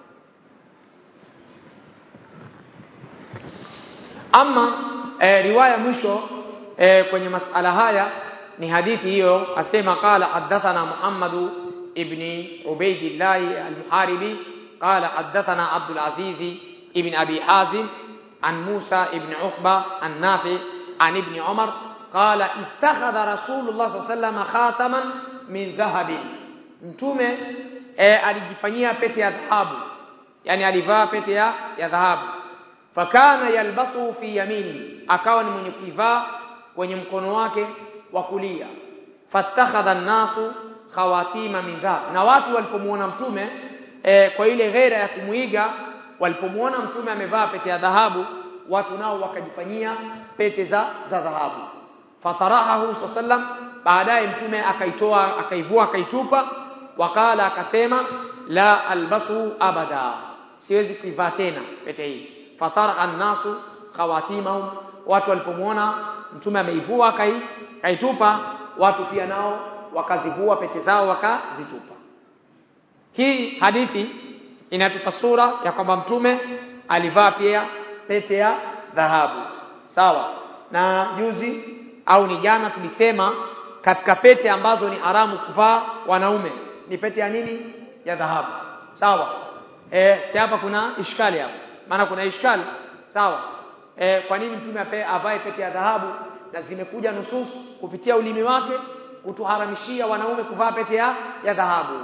Speaker 1: ama e, riwaya mwisho e, kwenye masala haya ni hadithi hiyo asema qala hadathana Muhammad ibn Ubaydillah al-Muharibi qala hadathana Abdul Aziz ibn Abi Hazim an Musa ibn Uqba an Nafi an ibn Umar qala ittakhadha Rasulullah sallallahu alayhi wasallam khataman min dhahabin mtume e, alijifanyia pete ya dhahabu yani alivaa pete ya, ya dhahabu fakana yalbasu fi yamini akawa ni mwenye kuivaa kwenye mkono wake wa kulia fattakhadha an-nasu khawatima min dhahab na watu walipomuona mtume e, kwa ile ghera ya kumuiga walipomuona mtume amevaa pete ya dhahabu watu nao wakajifanyia pete za za dhahabu fatarahahu sallam baadaye mtume akaitoa akaivua akaitupa wakala akasema la albasu abada siwezi kuivaa tena pete hii fatara annasu khawatimahum watu walipomuona mtume ameivua kai kaitupa watu pia nao wakazivua pete zao wakazitupa hii hadithi inatupa sura ya kwamba mtume alivaa pia pete ya dhahabu sawa na juzi au ni jana tulisema katika pete ambazo ni haramu kuvaa wanaume ni pete ya nini ya dhahabu sawa eh si hapa kuna ishkali hapa maana kuna ishkali sawa e, kwa nini mtume avae pete ya dhahabu na zimekuja nusus kupitia ulimi wake kutuharamishia wanaume kuvaa pete ya, ya dhahabu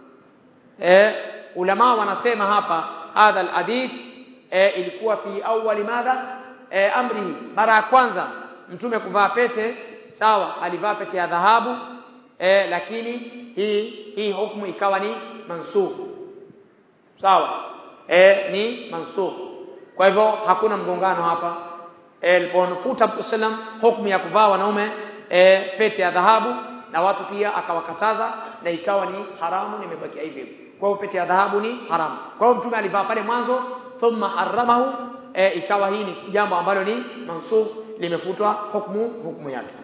Speaker 1: e, ulama wanasema hapa hadha alhadith e, ilikuwa fi awwali madha e, amri mara ya kwanza mtume kuvaa pete sawa alivaa pete ya dhahabu e, lakini hii hii hukumu ikawa ni mansukh sawa e, ni mansukh kwa hivyo hakuna mgongano hapa alipofuta Mtume sallam hukumu ya kuvaa wanaume e, pete ya dhahabu na watu pia akawakataza na ikawa ni haramu nimebakia hivi kwa hiyo pete ya dhahabu ni haramu kwa hiyo mtume alivaa pale mwanzo thumma haramahu e, ikawa hii ni jambo ambalo ni mansukh limefutwa hukumu hukumu yake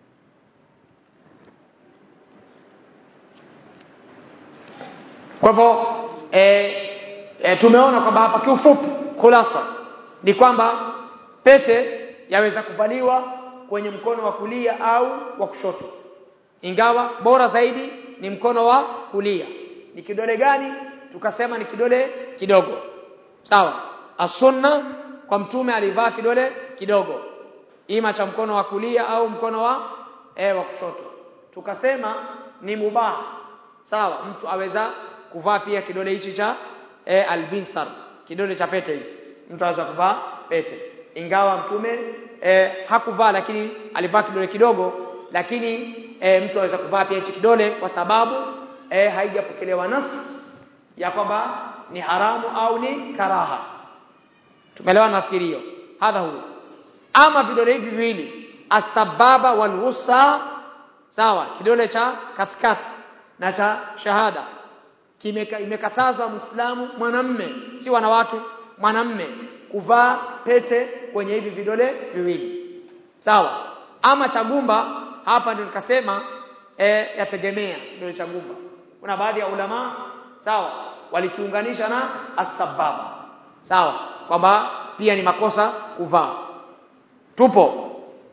Speaker 1: kwa hivyo e, e, tumeona kwamba hapa kiufupi khulasa ni kwamba pete yaweza kuvaliwa kwenye mkono wa kulia au wa kushoto ingawa bora zaidi ni mkono wa kulia ni kidole gani tukasema ni kidole kidogo sawa asunna kwa mtume alivaa kidole kidogo ima cha mkono wa kulia au mkono wa e, wa kushoto tukasema ni mubah sawa mtu aweza kuvaa pia kidole hichi cha e, albinsar kidole cha pete hichi mtu aweza kuvaa pete ingawa mtume e, hakuvaa lakini alivaa kidole kidogo lakini e, mtu aweza kuvaa pia hichi kidole kwa sababu e, haijapokelewa nafsi ya kwamba ni haramu au ni karaha tumeelewa nafikiri hiyo hadha huwa ama vidole hivi viwili asbaba wal wusta sawa kidole cha katikati na cha shahada kimeka imekatazwa muislamu mwanamme si wanawake mwanamme kuvaa pete kwenye hivi vidole viwili sawa ama cha gumba hapa ndio nikasema e, yategemea kidole cha gumba kuna baadhi ya ulama sawa walikiunganisha na asbaba sawa kwamba pia ni makosa kuvaa tupo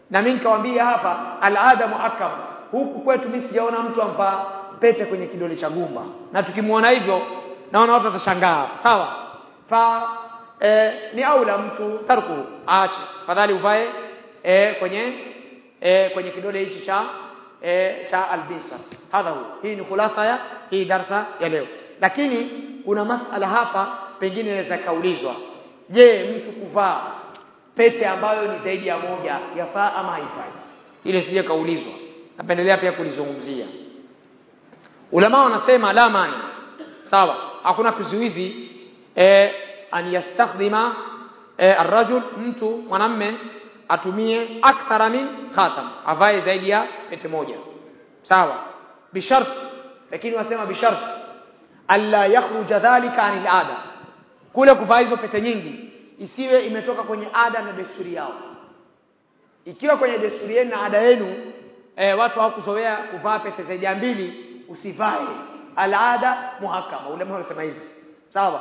Speaker 1: na mimi nikamwambia hapa alada muakkam huku kwetu mimi sijaona mtu amvaa pete kwenye kidole cha gumba na tukimuona hivyo naona watu watashangaa sawa fa e, ni aula mtu tarku aache fadhali uvae e, kwenye e, kwenye kidole hichi cha e, cha albisa hadha hu hii ni khulasa ya hii darsa ya leo lakini kuna masala hapa pengine inaweza kaulizwa je mtu kuvaa pete ambayo ni zaidi ya moja yafaa ama haifai ile sije kaulizwa napendelea pia kulizungumzia ulama wanasema la mani sawa hakuna kizuizi eh, an yastakhdima eh, arrajul mtu mwanamme atumie akthara min khatam avae zaidi ya pete moja sawa bishart lakini wasema bishart alla yakhruja dhalika anil ada kule kuvaa hizo pete nyingi isiwe imetoka kwenye ada na desturi yao ikiwa kwenye desturi yenu na ada yenu e, watu hawakuzoea kuvaa pete zaidi ya mbili usivae alada muhakama ulama wanasema hivi sawa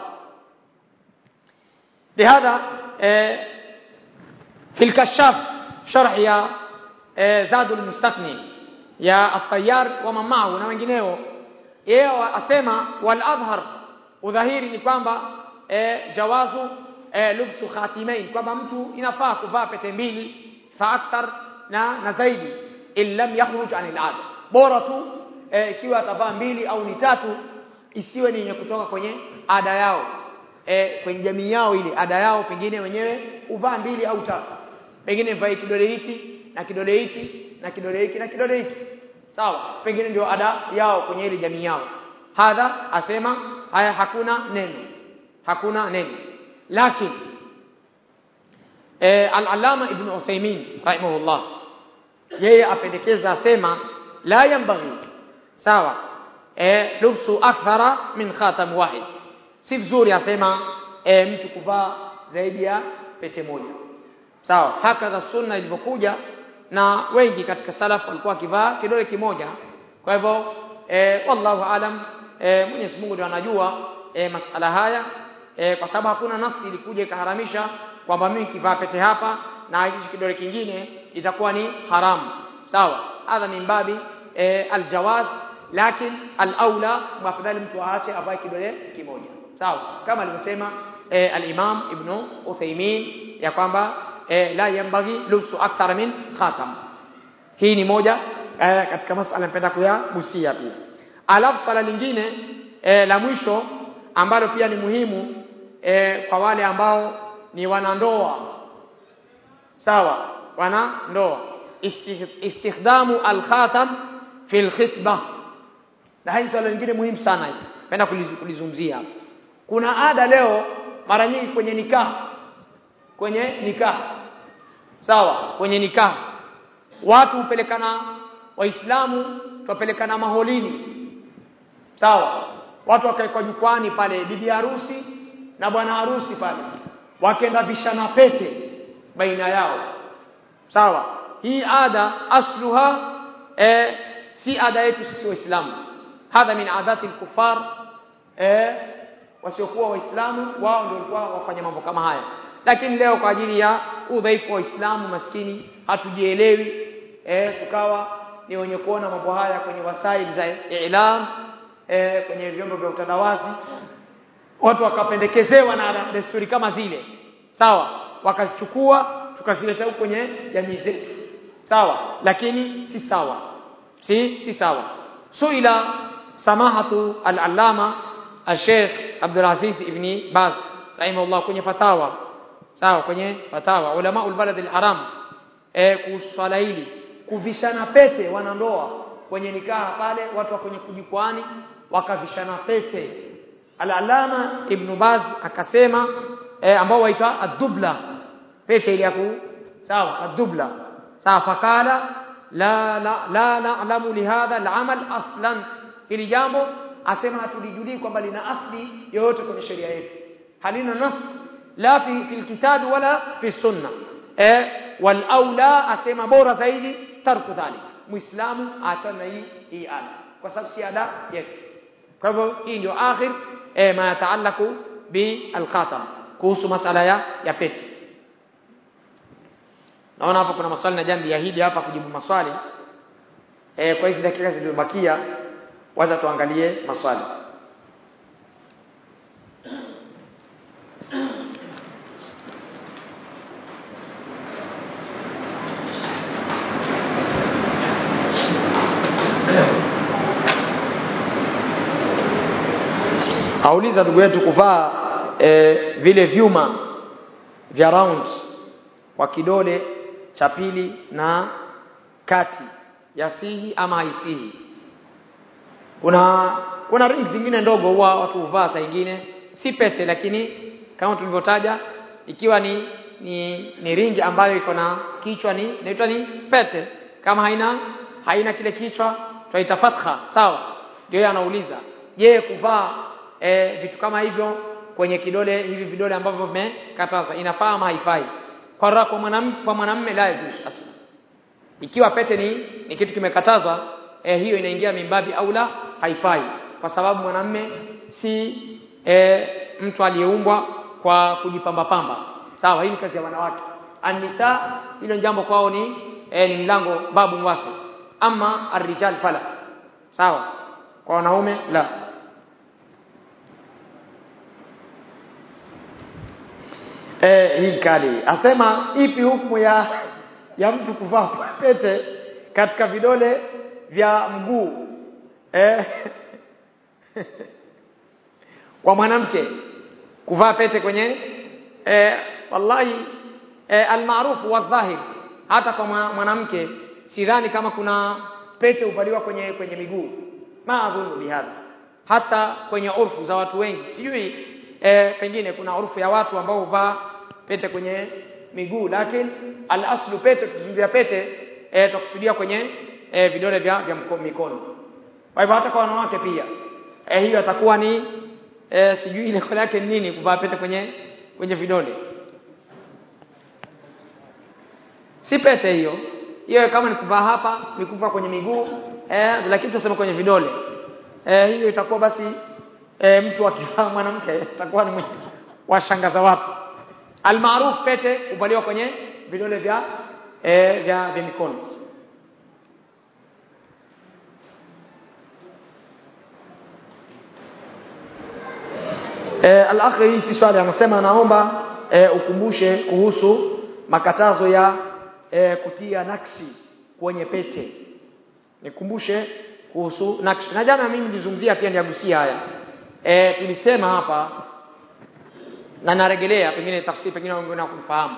Speaker 1: لهذا في الكشاف شرح يا زاد المستثني يا الطيار ومن معه na wengineo yeye asema wal adhhar udhahiri ni kwamba jawazu lubsu khatimain kwamba mtu inafaa kuvaa pete mbili fa akthar na na zaidi in lam yakhruj anil ada bora tu ikiwa atavaa mbili au ni tatu isiwe ni yenye kutoka kwenye ada yao e, kwenye jamii yao ile ada yao pengine wenyewe uvaa mbili au tatu pengine mvae kidole hiki na kidole hiki na kidole hiki na kidole hiki sawa pengine ndio ada yao kwenye ile jamii yao hadha asema haya hakuna neno hakuna neno lakini e, al-allama ibn Uthaymeen rahimahullah yeye apendekeza asema la yambaghi sawa e, lubsu akthara min khatam wahid si vizuri asema e, mtu kuvaa zaidi ya pete moja sawa hakadha sunna ilivyokuja na wengi katika salaf walikuwa wakivaa kidole kimoja kwa hivyo e, wallahu alam e, Mwenyezi Mungu ndiye anajua e, masala haya e, kwa sababu hakuna nasi ilikuja ikaharamisha kwamba mimi kivaa pete hapa na hichi kidole kingine itakuwa ni haramu sawa hadha min babi e, aljawaz lakin alaula mwafadhali mtu aache avae kidole kimoja sawa kama alivyosema e, al-Imam Ibn Uthaymeen ya kwamba e, la yambaghi lubsu akthar min khatam hii ni moja e, katika masala napenda kuyagusia pia alafu swala lingine e, la mwisho ambalo pia ni muhimu e, kwa wale ambao ni wanandoa sawa wanandoa istikhdamu al-khatam fi al-khitbah na hii swala lingine muhimu sana hili napenda kulizungumzia hapa kuna ada leo mara nyingi kwenye nikah kwenye nikah sawa kwenye nikah watu hupelekana waislamu tupelekana maholini sawa watu wakaekwa jukwani pale bibi harusi na bwana harusi pale wakaenda vishana pete baina yao sawa hii ada asluha eh, si ada yetu sisi waislamu hadha min adati al-kuffar eh, wasiokuwa waislamu wao ndio walikuwa wafanya mambo kama haya lakini leo kwa ajili ya udhaifu wa Uislamu maskini hatujielewi eh, tukawa ni wenye kuona mambo haya kwenye wasaili za ilam eh, kwenye vyombo vya utandawazi watu wakapendekezewa na desturi kama zile sawa wakazichukua tukazileta huko kwenye jamii zetu sawa lakini si sawa si si sawa suila samahatu al-allama al-sheikh Abdul Aziz ibn Baz rahimahullah kwenye fatawa sawa kwenye fatawa ulama ulbalad al-haram eh kuhusu swala hili kuvishana pete wanandoa kwenye nikaha pale watu wa kwenye kujikwani wakavishana pete al-alama ibn Baz akasema eh, ambao waita ad-dubla pete ile ya ku sawa ad-dubla sawa fakala la la la na'lamu lihadha al-amal aslan hili jambo asema hatulijulii kwamba lina asli yoyote kwenye sheria yetu halina nas la fi fil kitab wala fi sunna eh wal aula asema bora zaidi tarku dhalik muislamu aachana hii hii ada kwa sababu si ada yetu kwa hivyo hii ndio akhir eh, ma yataalaku bi al-khatam kuhusu masala ya ya pete naona hapa kuna maswali na jambi yahidi hapa kujibu maswali e, kwa hizi dakika zilizobakia waza tuangalie maswali auliza ndugu yetu kuvaa e, vile vyuma vya round kwa kidole cha pili na kati yasihi ama haisihi kuna kuna ring zingine ndogo huwa watu huvaa saa nyingine si pete lakini kama tulivyotaja ikiwa ni ni, ni ringi ambayo iko na kichwa ni inaitwa ni pete kama haina haina kile kichwa twaita fatha sawa ndio yeye anauliza je kuvaa e, vitu kama hivyo kwenye kidole hivi vidole ambavyo vimekataza inafaa ama haifai kwa kwa mwanamume kwa mwanamume la yajuz asla ikiwa pete ni, ni kitu kimekatazwa e, hiyo inaingia mimbabi au la haifai kwa sababu mwanamume si e, mtu aliyeumbwa kwa kujipamba pamba sawa hii ni kazi ya wanawake anisa hilo jambo kwao ni e, ni mlango babu mwasi ama arrijal fala sawa kwa wanaume la eh hii kali asema ipi hukumu ya ya mtu kuvaa pete katika vidole vya mguu eh kwa mwanamke kuvaa pete kwenye eh wallahi eh, almaarufu wa dhahir hata kwa mwanamke sidhani kama kuna pete upaliwa kwenye kwenye miguu maadhuru bihadha hata kwenye urfu za watu wengi sijui e, pengine kuna urfu ya watu ambao huvaa pete kwenye miguu lakini al-aslu pete tukizungumzia pete e, tukusudia kwenye e, vidole vya, vya mikono kwa hivyo hata kwa wanawake pia e, hiyo atakuwa ni e, sijui ile kwa yake nini kuvaa pete kwenye kwenye vidole si pete hiyo hiyo kama ni kuvaa hapa ni kuvaa kwenye miguu eh, lakini tuseme kwenye vidole eh, hiyo itakuwa basi e, mtu akivaa mwanamke atakuwa ni washangaza watu almaruf pete huvaliwa kwenye vidole vya e, vya, vya mikono e, al-akhi hii si swali anasema naomba e, ukumbushe kuhusu makatazo ya e, kutia nakshi kwenye pete nikumbushe kuhusu nakshi na jana mimi nilizungumzia pia niagusia haya e, tulisema hapa na narejelea pengine tafsiri pengine wengine hawakufahamu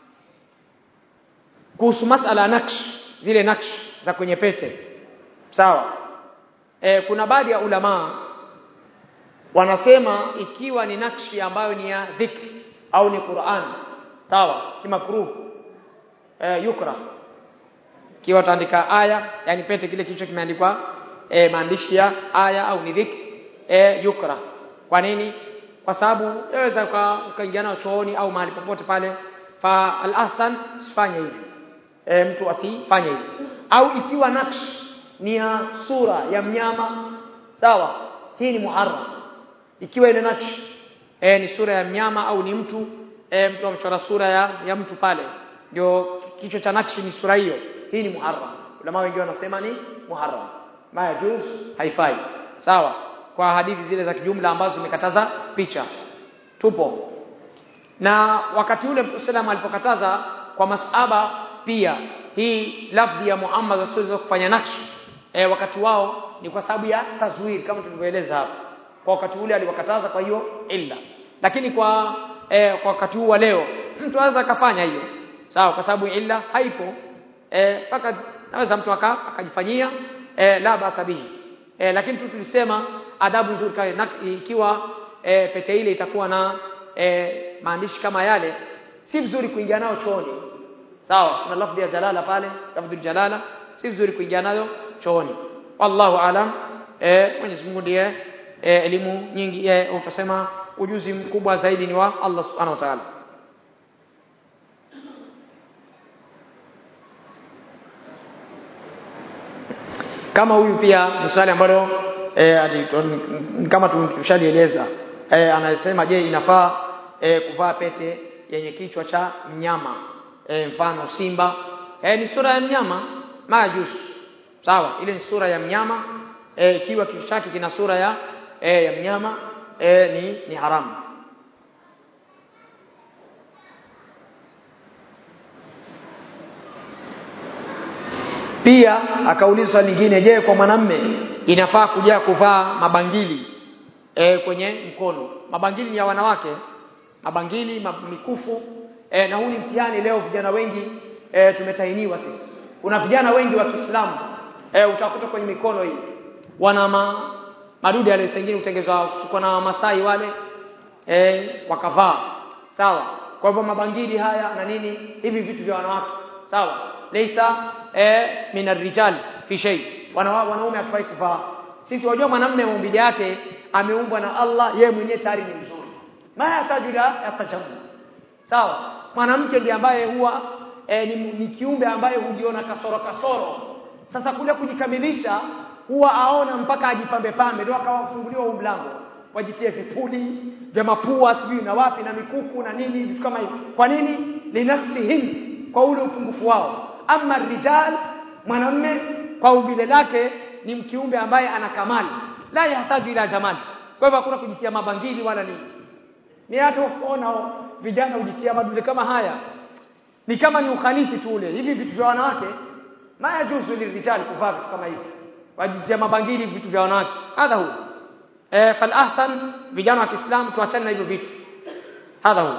Speaker 1: kuhusu masala ya naksh zile naksh za kwenye pete sawa e, kuna baadhi ya ulamaa wanasema ikiwa ni nakshi ambayo ni ya dhikri au ni Qur'an sawa ni makruh e, yukra ikiwa utaandika aya yani pete kile kichwa kimeandikwa e, maandishi ya aya au ni dhikri e, yukra kwa nini kwa sababu yaweza ukaingia nao chooni au mahali popote pale fa al-ahsan sifanye hivyo e, mtu asifanye hivyo au ikiwa naksh ni ya sura ya mnyama sawa hii ni muharram ikiwa ile naksh e, ni sura ya mnyama au ni mtu e, mtu amechora sura ya, ya mtu pale ndio kichwa cha nakshi ni sura hiyo hii ni muharram ulama wengi wanasema ni muharram ma yajuz haifai sawa kwa hadithi zile za kijumla ambazo zimekataza picha tupo na wakati ule Mtume sallam alipokataza kwa masaba pia hii lafdhi ya Muhammad asiweza kufanya nakshi e, wakati wao ni kwa sababu ya tazwir kama tulivyoeleza hapa kwa wakati ule aliwakataza kwa hiyo illa lakini kwa e, kwa wakati huu wa leo mtu anaweza akafanya hiyo sawa kwa sababu illa haipo mpaka e, naweza mtu akajifanyia e, la basa bihi e, lakini tu tulisema adabu nzuri kale ikiwa e, pete ile itakuwa na e, maandishi kama yale si vizuri kuingia nayo chooni sawa kuna lafdhi ya jalala pale lafdhi jalala si vizuri kuingia nayo chooni wallahu alam e, Mwenyezi Mungu ndiye e, elimu nyingi e, utasema ujuzi mkubwa zaidi ni wa Allah subhanahu wa ta'ala kama huyu pia ni swali ambalo e, kama tushalieleza e, anasema je inafaa e, kuvaa pete yenye kichwa cha mnyama e, mfano simba e, ni sura ya mnyama majus sawa ile ni sura ya mnyama e, ikiwa kichwa chake kina sura ya e, ya mnyama e, ni ni haramu pia akauliza swali lingine je kwa mwanamme inafaa kuja kuvaa mabangili e, kwenye mkono mabangili ni ya wanawake mabangili mikufu e, na huu ni mtihani leo vijana wengi e, tumetainiwa sisi kuna vijana wengi wa Kiislamu e, utakuta kwenye mikono hii wana ma, madude yale sengine utengezwa kwa na Masai wale e, wakavaa sawa kwa hivyo mabangili haya na nini hivi vitu vya wanawake sawa laysa e, min arrijal fi shay Wana, wanaume hafai kuvaa sisi wajua mwanamume maumbile yake ameumbwa na Allah yeye mwenyewe tayari ni mzuri ma yatajula yatajamu sawa mwanamke ndiye ambaye huwa e, ni, ni kiumbe ambaye hujiona kasoro kasoro sasa kule kujikamilisha huwa aona mpaka ajipambe pambe ndio akawafunguliwa huu mlango wajitie vipuli vya mapua sijui na wapi na mikuku na nini vitu kama hivyo kwa nini linafsihim kwa ule upungufu wao ama rijal mwanamume kwa umbile lake ni mkiumbe ambaye ana kamali la yahitaji ila jamali kwa hivyo hakuna kujitia mabangili wala nini ni hata kuona vijana hujitia madude kama haya ni kama ni ukhalifi tu ule hivi vitu vya wanawake ma yajuzu lirijali kuvaa vitu kama hivi wajitia mabangili vitu vya wanawake hadha hu eh fal ahsan vijana wa Kiislamu tuachane na hivyo vitu hadha hu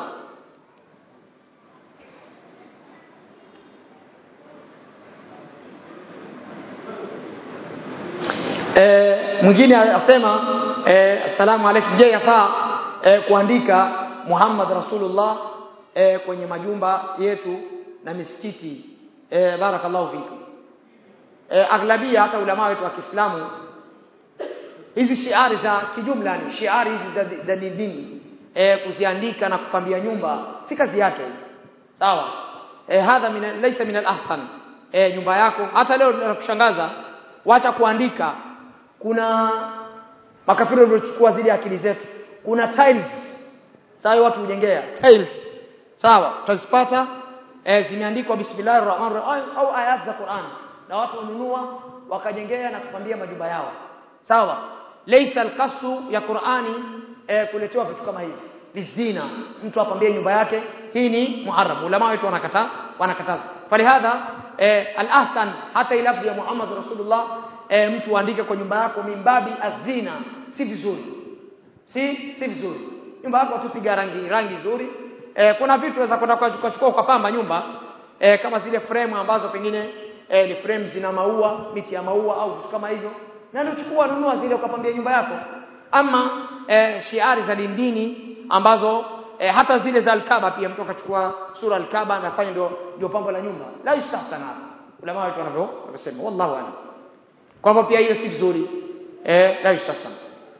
Speaker 1: e, mwingine asema e, assalamu alaykum je yafaa e, kuandika Muhammad Rasulullah e, kwenye majumba yetu na misikiti e, barakallahu fikum e, aglabia hata ulama wetu wa Kiislamu hizi shiari za kijumla ni shiari hizi za, za dini e, kuziandika na kupambia nyumba si kazi yake sawa e, hadha min laysa min al-ahsan e, nyumba yako hata leo nakushangaza wacha kuandika kuna makafiri waliochukua zile akili zetu kuna tiles sawa watu hujengea tiles sawa utazipata e, zimeandikwa bismillahir rahmanir rahim au ayat za Qur'an na watu wanunua wakajengea na kupambia majumba yao sawa laysa alqasu ya Qur'ani e, kuletewa vitu kama hivi lizina mtu apambie nyumba yake hii ni muharram ulama wetu wanakata wanakataza falihadha e, al-ahsan hata ilafzi ya Muhammad Rasulullah e, mtu aandike kwa nyumba yako mimbabi azina si vizuri si si vizuri nyumba yako tupiga rangi rangi nzuri e, kuna vitu unaweza kwenda kuchukua ukapamba nyumba e, kama zile frame ambazo pengine e, ni frame zina maua miti ya maua au vitu kama hivyo na ndio chukua nunua zile ukapambia nyumba yako ama e, shiari za dindini ambazo e, hata zile za alkaba pia mtu akachukua sura alkaba anafanya ndio ndio pambo la nyumba la yustahsana ulama wetu wanavyo wanasema wallahu a'lam kwa hivyo pia hiyo si vizuri eh la yustahsana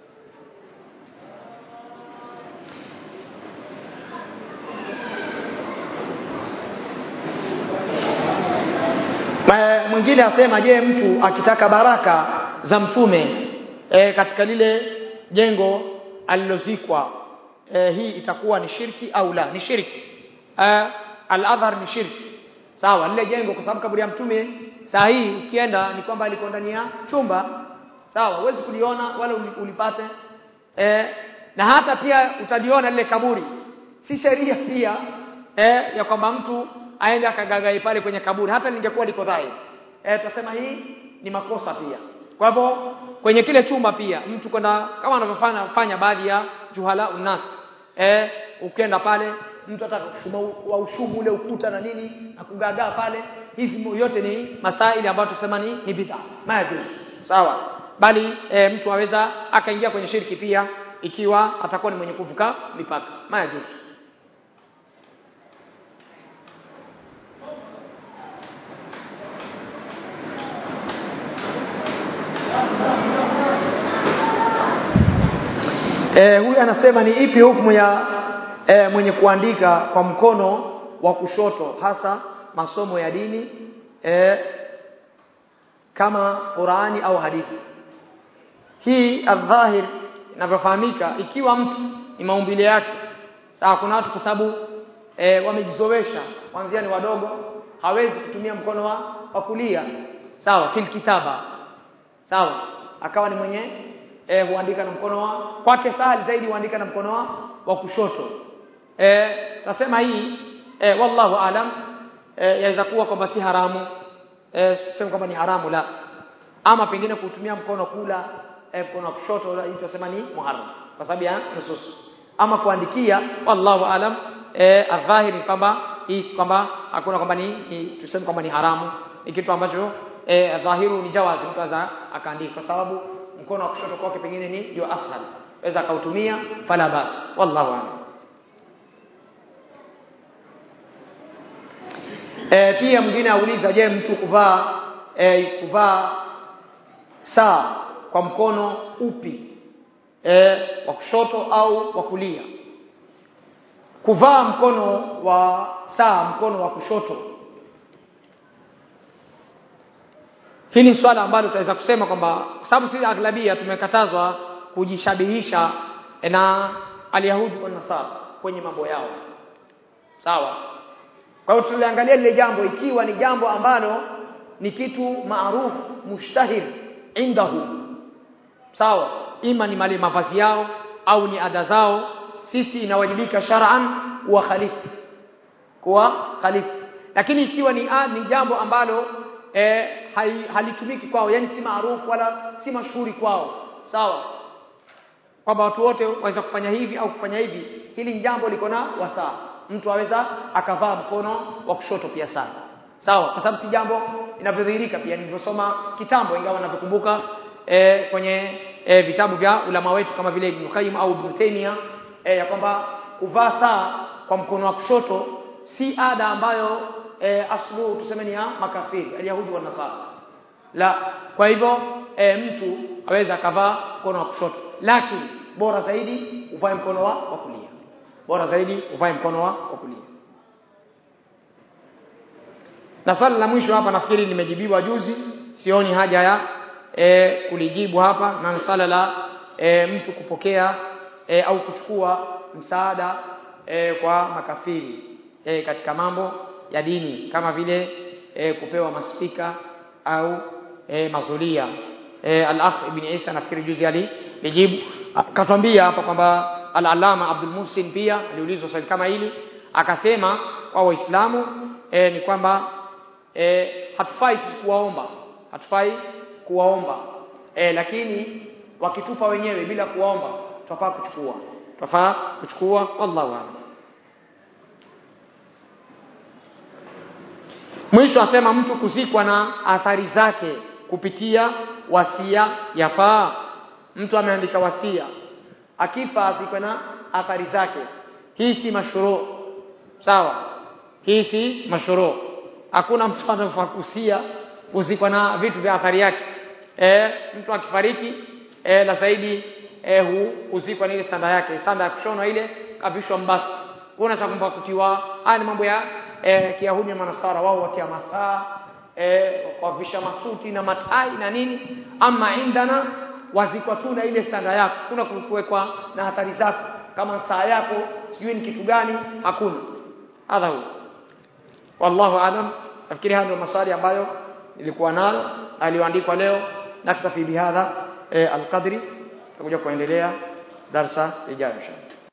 Speaker 1: mwingine asema je mtu akitaka baraka za mtume e, katika lile jengo alilozikwa e, hii itakuwa ni shirki au la ni shirki e, al-adhar ni shirki sawa lile jengo kwa sababu kaburi ya mtume saa hii ukienda ni kwamba aliko ndani ya chumba sawa huwezi kuliona wala ulipate e, na hata pia utaliona lile kaburi si sheria pia e, ya kwamba mtu aende akagagai pale kwenye kaburi hata lingekuwa liko dhahiri eh tutasema hii ni makosa pia kwa hivyo kwenye kile chumba pia mtu kwenda kama anavyofanya fanya baadhi ya juhala unas eh ukienda pale mtu atakushuma wa ushubu ule ukuta na nini na kugagaa pale hizi yote ni masaili ambayo tusema ni ni bid'a majuz sawa bali e, mtu aweza akaingia kwenye shirki pia ikiwa atakuwa ni mwenye kuvuka mipaka majuz E, huyu anasema ni ipi hukumu ya e, mwenye kuandika kwa mkono wa kushoto hasa masomo ya dini e, kama Qurani au hadithi. Hii adhahir inavyofahamika ikiwa mtu ni maumbile yake. Sawa kuna watu kwa sababu e, wamejizowesha kwanzia ni wadogo hawezi kutumia mkono wa, wa kulia sawa fil kitaba sawa akawa ni mwenye e, huandika na mkono wa kwake sahali zaidi huandika na mkono wa, wa kushoto eh nasema hii e, wallahu alam e, yaweza kuwa kwamba si haramu eh sema kwamba ni haramu la ama pengine kutumia mkono kula eh, mkono wa kushoto hii tunasema ni muharram kwa sababu ya nusus ama kuandikia wallahu alam eh adhahiri kwamba hii si kwamba hakuna kwamba ni, ni tuseme kwamba ni haramu ni kitu ambacho eh dhahiru ni jawazi mtu aza akaandika kwa sababu mkono wa kushoto kwake pengine ni ndio ashal weza akautumia fala bas wallahu alam E, pia mwingine auliza je mtu kuvaa e, kuvaa saa kwa mkono upi e, wa kushoto au wa kulia kuvaa mkono wa saa mkono wa kushoto hili ni swala ambalo tutaweza kusema kwamba kwa sababu sisi aghlabia tumekatazwa kujishabihisha na alyahudi wa nasara kwenye mambo yao sawa kwa hiyo tuliangalia lile jambo ikiwa ni jambo ambalo ni kitu maarufu mushtahir indahu sawa ima ni mali mavazi yao au ni ada zao sisi inawajibika shar'an kuwa khalifu kuwa khalifu lakini ikiwa ni ad, ni jambo ambalo e, halitumiki kwao yani si maarufu wala si mashuhuri kwao sawa kwamba watu wote waweza kufanya hivi au kufanya hivi hili ni jambo liko na wasaa mtu aweza akavaa mkono wa kushoto pia sana sawa kwa sababu si jambo inavyodhihirika pia nilivyosoma kitambo ingawa navyokumbuka e, kwenye e, vitabu vya ulama wetu kama vile Ibn Qayyim au Ibn Taymiyyah e, ya kwamba kuvaa saa kwa mkono wa kushoto si ada ambayo e, aslu tuseme ni ya makafiri alyahudi wa nasara la kwa hivyo e, mtu aweza akavaa mkono wa kushoto lakini bora zaidi uvae mkono wa, wa kulia bora zaidi uvae mkono wa, wa kulia na swali la mwisho hapa nafikiri limejibiwa juzi sioni haja ya e, kulijibu hapa na swala la e, mtu kupokea e, au kuchukua msaada e, kwa makafiri e, katika mambo ya dini kama vile e, kupewa maspika au e, mazulia e, al-akh ibn Isa nafikiri juzi alijibu akatwambia hapa kwamba al-alama Abdul Muhsin pia aliulizwa swali kama hili akasema kwa waislamu e, ni kwamba e, hatufai sisi kuwaomba hatufai kuwaomba e, lakini wakitupa wenyewe bila kuwaomba tutafaa kuchukua tutafaa kuchukua wallahu a'lam mwisho asema mtu kuzikwa na athari zake kupitia wasia yafaa mtu ameandika wasia akifa azikwe na athari zake hii si mashuru sawa hii si mashuru hakuna mtu anafaa kusia kuzikwa na vitu vya athari yake e, mtu akifariki e, la zaidi e, hu, huzikwa na ile sanda yake sanda ya kushona ile kavishwa mbasi kuna cha kumpa kutiwa haya ni mambo ya e, kiyahudi na manasara wao watia masaa e, wavisha masuti na matai na nini ama indana wazikwa tu na ile sanda yako kuna kuwekwa na hatari zako kama saa yako sijui ni kitu gani hakuna hadha huwa wallahu alam nafikiri haya ndio maswali ambayo nilikuwa nayo aliyoandikwa leo naktafi bihadha e, alqadri tutakuja kuendelea darsa ijayo inshallah